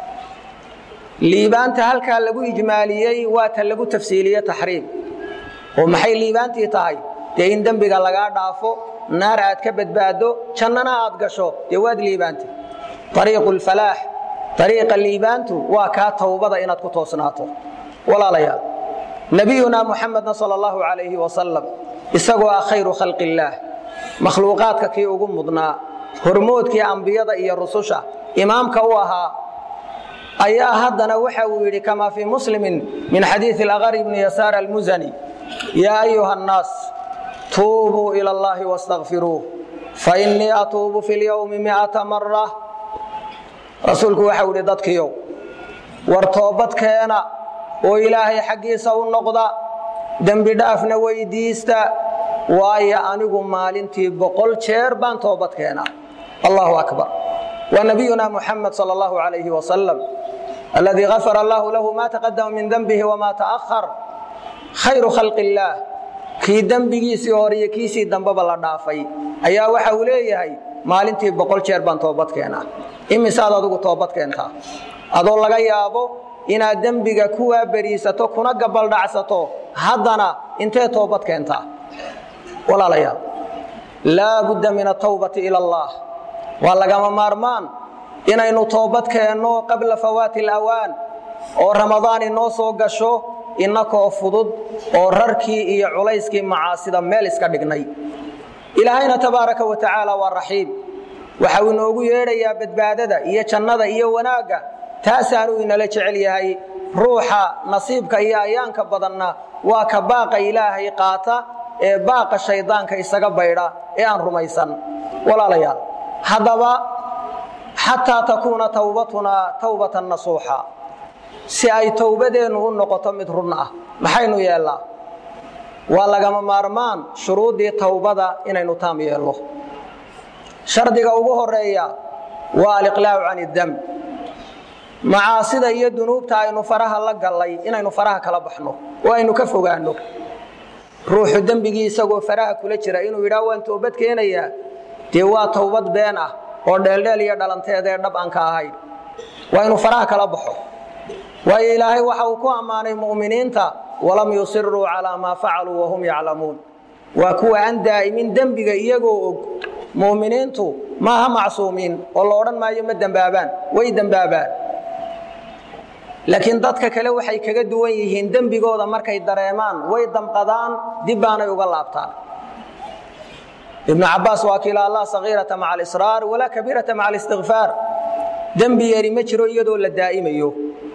liibaanta halkaa lagu ijmaaliyey waa ta lagu tafsiiliye taxriim oo maxay liibaantii tahay dee in dembiga lagaa dhaafo naar aad ka badbaado jannana aad gasho dee waad liibaantay ariiqu lfalaax ariiqa liibaantu waa kaa towbada inaad ku toosnaato walaalayaal nebiyunaa muxamedna sal allahu calayhi wasalam isagoo ah khayru khalqi illaah makhluuqaadka kii ugu mudnaa hormoodkii ambiyada iyo rususha imaamka u ahaa ayaa haddana waxa uu yidhi kamaa fii muslimin min xadiidi alaqari bni yasaar almusani yaa ayuha annaas tuubuu ila allahi wastakfiruuh fainii atuubu fi lyowmi miata mara rasuulku waxau idhi dadkiiow war toobadkeena oo ilaahay xaggiisa u noqda dembi dhaafna weydiista waayo anigu maalintii boqol jeer baan toobad keenaa allahu akbar wa nabiyuna muxamed sal allahu calayhi wasalam aladii gafara allahu lahu ma taqadama min denbihi wama ta'ahar khayru khalqi illaah kii dembigiisii hore iyo kiisii dambeba la dhaafay ayaa waxa uu leeyahay maalintii boqol jeer baan toobad keenaa imisaad adigu toobad keentaa adoo laga yaabo inaad dembiga kuwaa beriisato kuna gabaldhacsato haddana intee toobad keentaa walaalayaal laa budda min atawbati ila allah waa lagama maarmaan inaynu toobad keenno qabla fawaati alawaan oo ramadaan inoo soo gasho innakoo fudud oo rarkii iyo culayskii macaasida meel iska dhignay ilaahayna tabaaraka wa tacaala waa raxiim waxa uu inoogu yeedhayaa badbaadada iyo jannada iyo wanaagga taasaanuu inala jecel yahay ruuxa nasiibka iyo ayaanka badanna waa ka baaqa ilaahay qaata ee baaqa shaydaanka isaga baydha ee aan rumaysan walaalayaal haddaba xataa takuuna tawbatunaa tawbatan nasuuxa si ay towbadeennu u noqoto mid run ah maxaynu yeellaa waa lagama maarmaan shuruuddii towbada inaynu taam yeello shardiga ugu horeeya waa aliqlaacu can iddam macaasida iyo dunuubta aynu faraha la gallay inaynu faraha kala baxno oo aynu ka fogaanno ruuxu dembigii isagoo faraha kula jira inuu yidhaah waan toobad keenayaa dee waa towbad been ah oo dheeldheel iyo dhalanteedee dhab aan ka ahayn waa inuu faraha kala baxo waayo ilaahay waxa uu ku ammaanay mu'miniinta walam yusiruu calaa maa facaluu wahum yaclamuun waa kuwa aan daa'imin dembiga iyagoo og mu'miniintu maaha macsuumiin oo la odhan maayo ma dembaabaan way dembaabaan laakiin dadka kale waxay kaga duwan yihiin dembigooda markay dareemaan way damqadaan dib baanay uga laabtaan ibnu cabaas waa kiila allah sagiirata maca alisraar walaa kabiirata maca alistikfaar dembi yari ma jiro iyadoo la daa'imayo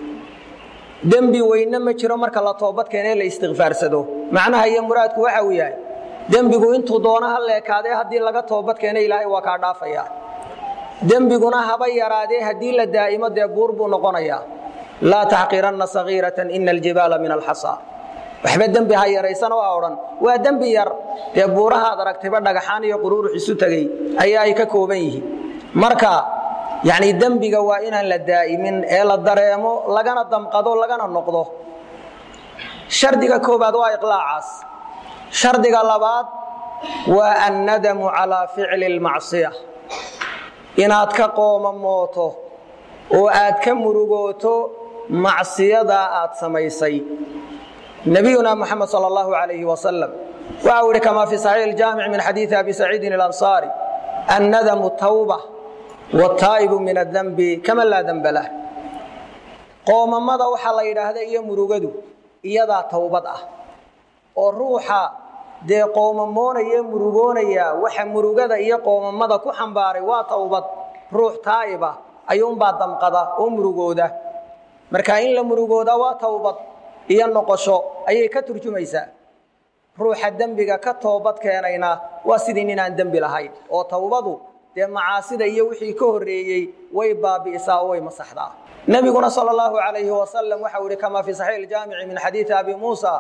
dembi weyne ma jiro marka la toobad keenee la istikfaarsado macnaha iyo muraadku waxa uu yahay dembigu intuu doono ha leekaadee haddii laga toobad keena ilaahay waa kaa dhaafaya dembiguna haba yaraadee haddii la daa'imo dee buur buu noqonayaa laa taxqiranna sagiiratan ina aljibaala min alxasa waxba dembi ha yaraysan oo ha odhan waa dembi yar dee buurahaad aragtayba dhagaxaan iyo quruurux isu tegey ayaa ay ka kooban yihiin marka yacni dembiga waa inaan la daa'imin ee la dareemo lagana damqado lagana noqdo shardiga koobaad waa iqlaacaas shardiga labaad waa annadamu calaa ficli almacsiya inaad ka qoomamooto oo aad ka murugooto macsiyadaa aad samaysay nabiyuna muxamed sal allahu calayhi wasalam waxa uu ihi kamaa fii saxiix iljaamic min xadiidi abi saciidin alansaari annadamu tawba wataa'ibu min adanbi kama laa danba lah qoomamada waxaa la yidhaahda iyo murugadu iyadaa towbad ah oo ruuxa dee qoomamoonaya murugoonaya waxa murugada iyo qoomamada ku xambaaray waa towbad ruux taa'iba ayuunbaa damqada oo murugooda marka in la murugooda waa towbad iyo noqosho ayay ka turjumaysaa ruuxa dembiga ka toobad keenayna waa sidii ninaan dembi lahayn oo towbadu dee macaasida iyo wixii ka horreeyey way baabi'isaa oo way masaxdaa nebiguna sal allahu alayhi wasalam waxau ihi kama fii saxiix iljaamici min xadiidi abi muusa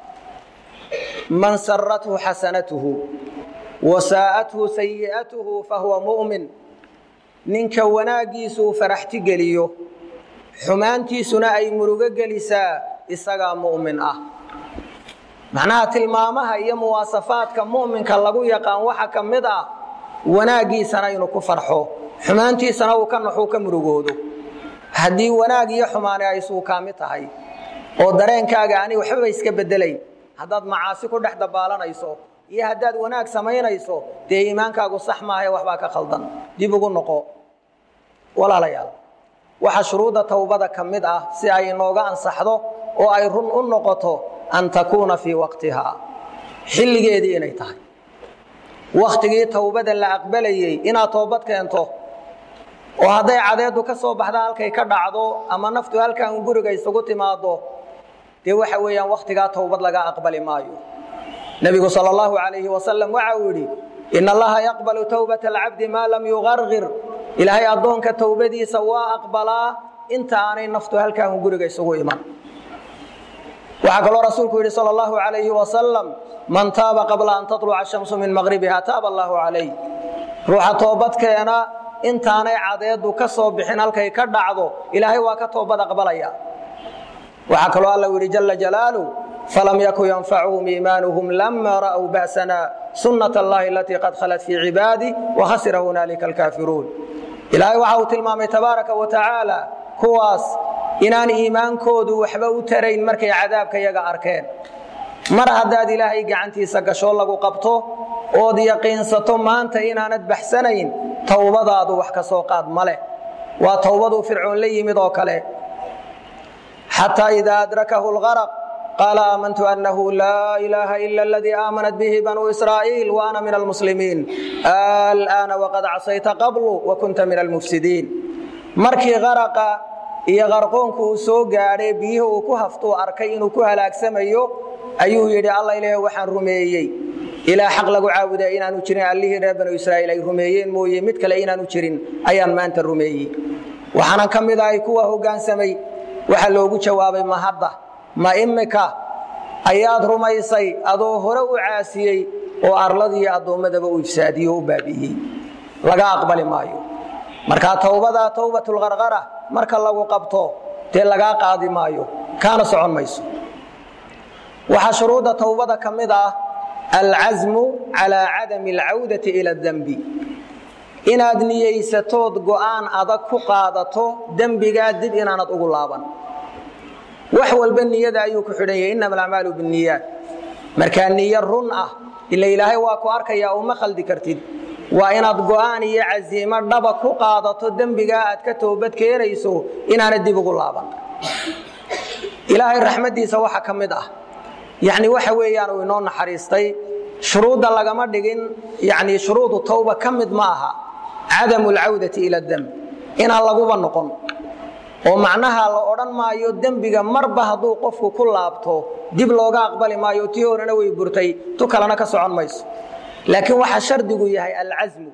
man sarathu xasanatuhu wa saa'athu sayi'atuhu fahuwa mu'min ninka wanaaggiisu uu faraxti geliyo xumaantiisuna ay murugo gelisaa isagaa mu'min ah macnaha tilmaamaha iyo muwaasafaadka mu'minka lagu yaqaan waxa ka mid ah wanaaggiisana inuu ku farxo xumaantiisana uu ka naxuu ka murugoodo haddii wanaag iyo xumaani ay suukaami tahay oo dareenkaaga ani waxbaba iska bedelayn haddaad macaasi ku dhex dabaalanayso iyo haddaad wanaag samaynayso dee iimaankaagu sax maahae waxbaa ka khaldan dib ugu noqo walaalayaal waxaa shuruudda towbada ka mid ah si ay inooga ansaxdo oo ay run u noqoto an takuuna fii waqtihaa xilligeedii inay tahay wakhtigii towbada la aqbalayey inaad toobad keento oo hadday cadeedu ka soo baxda halkay ka dhacdo ama naftu halkan guriga isugu timaado dee waxa weeyaan wakhtigaa towbad laga aqbali maayo nebigu sal allahu calayhi wasalam waxa uu yidhi ina allaha yaqbalu towbata alcabdi maa lam yuqarqir ilaahay addoonka towbadiisa waa aqbalaa inta aanay naftu halkan guriga isugu iman waxaa kaloo rasuulku yidhi sal allahu calayhi wasalam man taaba qabla an tatluca shamsu min maqribiha taaba allahu calayh ruuxa toobadkeena intaanay cadeedu ka soo bixin halkay ka dhacdo ilaahay waa ka toobad aqbalaya waxaa kaloo alla yidhi jala jalaalu falam yakun yanfacuhum iimaanuhum lama ra'w ba'sana sunnat allahi alatii qad khalat fii cibaadi wakhasira hunaalika alkaafiruun ilaahay waxa uu tilmaamay tabaaraka wa tacaala kuwaas inaan iimaankoodu waxba u tarayn markay cadaabka yaga arkeen mar haddaad ilaahay gacantiisa gasho lagu qabto ood yaqiinsato maanta inaanad baxsanayn towbadaadu wax ka soo qaad ma leh waa towbaduu fircoon la yimid oo kale xataa idaa adrakahu lgaraq qaala aamantu annahu laa ilaaha ila aladii aamanat bihi banuu israa'iil wa ana min almuslimiin al'aana waqad casayta qablu wa kunta min almufsidiin markii qaraqa iyo qarqoonku uu soo gaadhay biyihii uu ku haftuu arkay inuu ku halaagsamayo ayuu yidhi alla ilaah waxaan rumeeyey ilaa xaq lagu caabuda inaanu jirin allihii reer banu israa'iil ay rumeeyeen mooye mid kale inaanu jirin ayaan maanta rumeeyey waxaanan ka mid ahay kuwa hoggaansamay waxaa loogu jawaabay ma hadda ma imika ayaad rumaysay adoo hore u caasiyey oo arladiiyo addoommadaba u ifsaadiyey oo u baabi'iyey laga aqbali maayo markaa towbadaa towbatulqarqara marka lagu qabto dee lagaa qaadi maayo kaana socon mayso waxaa shuruudda towbada ka mid ah alcasmu calaa cadami alcawdati ila dembi inaad niyeysatood go'aan adag ku qaadato dembigaa dib inaanad ugu laaban wax walba niyada ayuu ku xidhan yahay innama alacmaalu binniyaat markaa niyo run ah ila ilaahay waa ku arkayaa uma khaldi kartid waa inaad go'aan iyo casiimo dhaba ku qaadato dembigaa aad ka toobad keenayso inaanad dib ugu laaban ilaahay raxmaddiisa waxa ka mid ah yacni waxa weeyaan uu inoo naxariistay shuruudda lagama dhigin yacni shuruudu tawba ka mid ma aha cadamu alcawdati ila demb inaan laguba noqon oo macnaha la odhan maayo dembiga marba hadduu qofku ku laabto dib looga aqbali maayo tii horena way burtay tu kalena ka socon mayso laakiin waxaa shardigu yahay alcasmu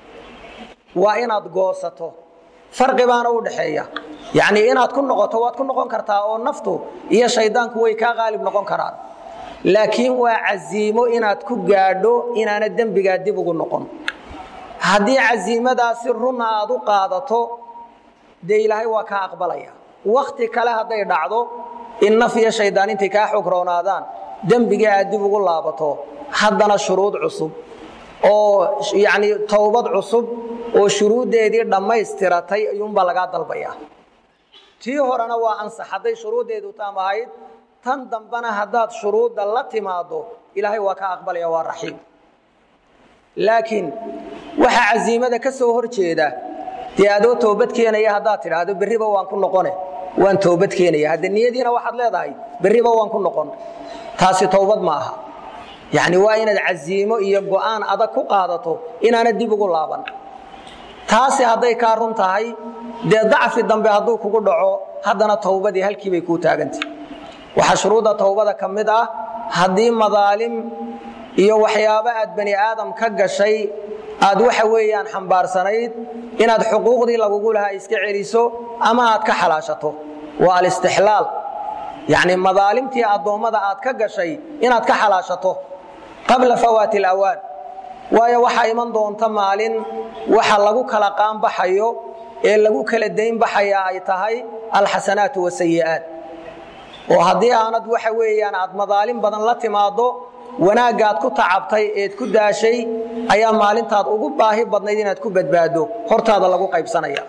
waa inaad goosato farqi baana u dhaxeeya yacnii inaad ku noqoto waad ku noqon kartaa oo naftu iyo shaydaanku way kaa qaalib noqon karaan laakiin waa casiimo inaad ku gaadho inaana dembigaa dib ugu noqon haddii casiimadaasi runa aad u qaadato dee ilaahay waa kaa aqbalaya wakti kale hadday dhacdo in naf iyo shaydaan intay kaa xog roonaadaan dembiga aad dib ugu laabato haddana shuruud cusub oo yacni towbad cusub oo shuruuddeedii dhammaystiratay ayuunbaa lagaa dalbayaa tii horena waa ansax hadday shuruuddeedu taam ahayd tan dambena haddaad shuruudda la timaaddo ilaahay waa kaa aqbalaya waa raxiim laakiin waxa casiimada ka soo hor jeeda dee adoo toobad keenaya haddaad tidhaahdo berriba waan ku noqone waan toobad keenaya hadde niyadiina waxaad leedahay berriba waan ku noqon taasi towbad ma aha yacni waa inaad casiimo iyo go'aan adag ku qaadato inaana dib ugu laaban taasi hadday kaa run tahay dee dacfi dambe hadduu kugu dhaco haddana towbadii halkii bay kuu taagantay waxaa shuruudda towbada ka mid ah haddii madaalim iyo waxyaabo aad bani aadam ka gashay aad waxa weeyaan xambaarsanayd inaad xuquuqdii lagugu lahaa iska celiso ama aad ka xalaashato waa alistixlaal yacni madaalimtii addoommada aad ka gashay inaad ka xalaashato qabla fawaati alawaan waayo waxaa iman doonta maalin waxa lagu kala qaanbaxayo ee lagu kala dayn baxaya ay tahay alxasanaatu wasayi'aat oo haddii aanad waxa weeyaan aad madaalim badan la timaaddo wanaaggaad ku tacabtay eed ku daashay ayaa maalintaad ugu baahi badnayd inaad ku badbaaddo hortaada lagu qaybsanaya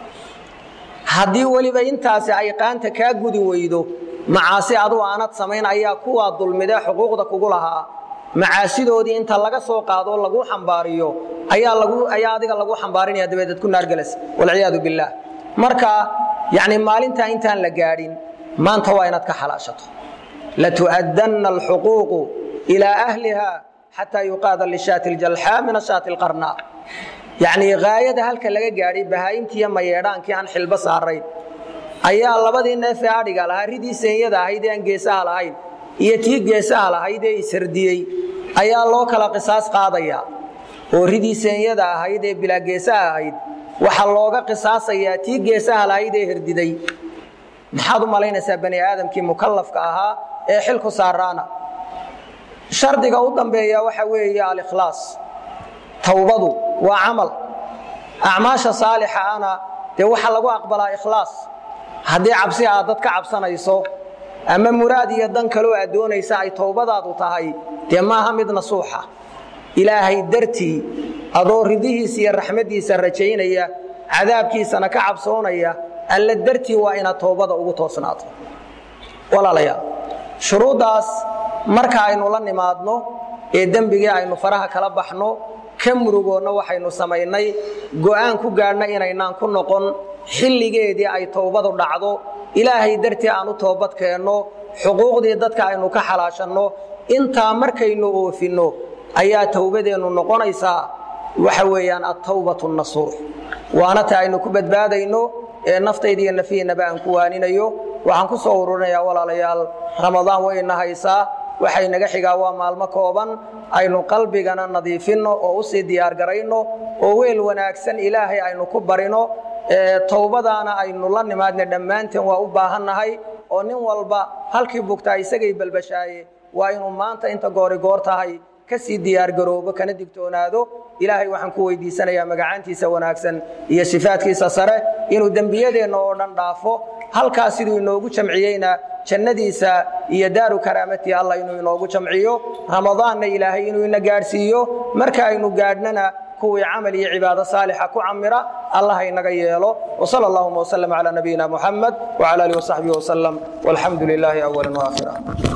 haddii weliba intaasi ay qaanta kaa gudi weydo macaasi adu aanad samayn ayaa kuwaa dulmidee xuquuqda kugu lahaa macaasidoodii inta laga soo qaadoo lagu xambaariyo ayaa lagu ayaa adiga lagu xambaarinaya dabeedeed ku naargelas walciyaadu billaah marka yacni maalintaa intaan la gaadhin maanta waa inaad ka xalaashato latu'addanna alxuquuqu ilaa ahliha xataa yuqaada lishaati aljalxaa min ashaati alqarnaa yacnii haayada halka laga gaadhay bahaayintiiyo mayeedhaankii aan xilbo saarayn ayaa labadii neefee adhiga lahaa ridii seenyada ahayd ee aan geesaha lahayn iyo tii geesaha lahayd ee ishardiyey ayaa loo kala qisaas qaadaya oo ridii seenyada ahayd ee bilaa geesaha ahayd waxaa looga qisaasayaa tii geesaha lahayd ee herdiday maxaad u malaynaysaa bani aadamkii mukallafka ahaa ee xilku saaraana shardiga u dambeeya waxa weeye alikhlaas towbadu waa camal acmaasha saalixa ana dee waxaa lagu aqbalaa ikhlaas haddii cabsi aad dad ka cabsanayso ama muraad iyo dan kaloo aad doonaysa ay towbadaadu tahay dee maaha mid nasuuxa ilaahay dartii adoo ridihiisa iyo raxmaddiisa rajaynaya cadaabkiisana ka cabsoonaya alla dartii waa inaad towbada ugu toosnaato walaalayaal shuruuddaas marka aynu la nimaadno ee dembigii aynu faraha kala baxno ka murugoonna waxaynu samaynay go'aan ku gaadhna inaynaan ku noqon xilligeedii ay towbadu dhacdo ilaahay dartii aan u toobad keenno xuquuqdii dadka aynu ka xalaashanno intaa markaynu oofinno ayaa towbadeennu noqonaysaa waxa weeyaan attawbatu nasuux waana ta aynu ku badbaadayno ee naftayda iyo nafihiinaba aan ku waaninayo waxaan ku soo ururinayaa walaalayaal ramadaan wayna haysaa waxay naga xigaa waa maalmo kooban aynu qalbigana nadiifinno oo u sii diyaargarayno oo weel wanaagsan ilaahay aynu ku barino towbadaana aynu la nimaadna dhammaanteen waa u baahannahay oo nin walba halkii bugtaa isagay balbashaaye waa inuu maanta inta goori goor tahay ka sii diyaargaroobo kana digtoonaado ilaahay waxaan ku weydiisanayaa magacaantiisa wanaagsan iyo sifaadkiisa sare inuu dembiyadeenna oo dhan dhaafo halkaas siduu inoogu jamciyeyna jannadiisa iyo daaru karaamatii allah inuu inoogu jamciyo ramadaanna ilaahay inuu ina gaadhsiiyo marka aynu gaadhnana kuwii camal iyo cibaado saalixa ku camira allah inaga yeelo wsal allahuma wslm calى nabiyina muxamed wclى alih wsaxbihi wslm walxamdu lilaahi awala waakhira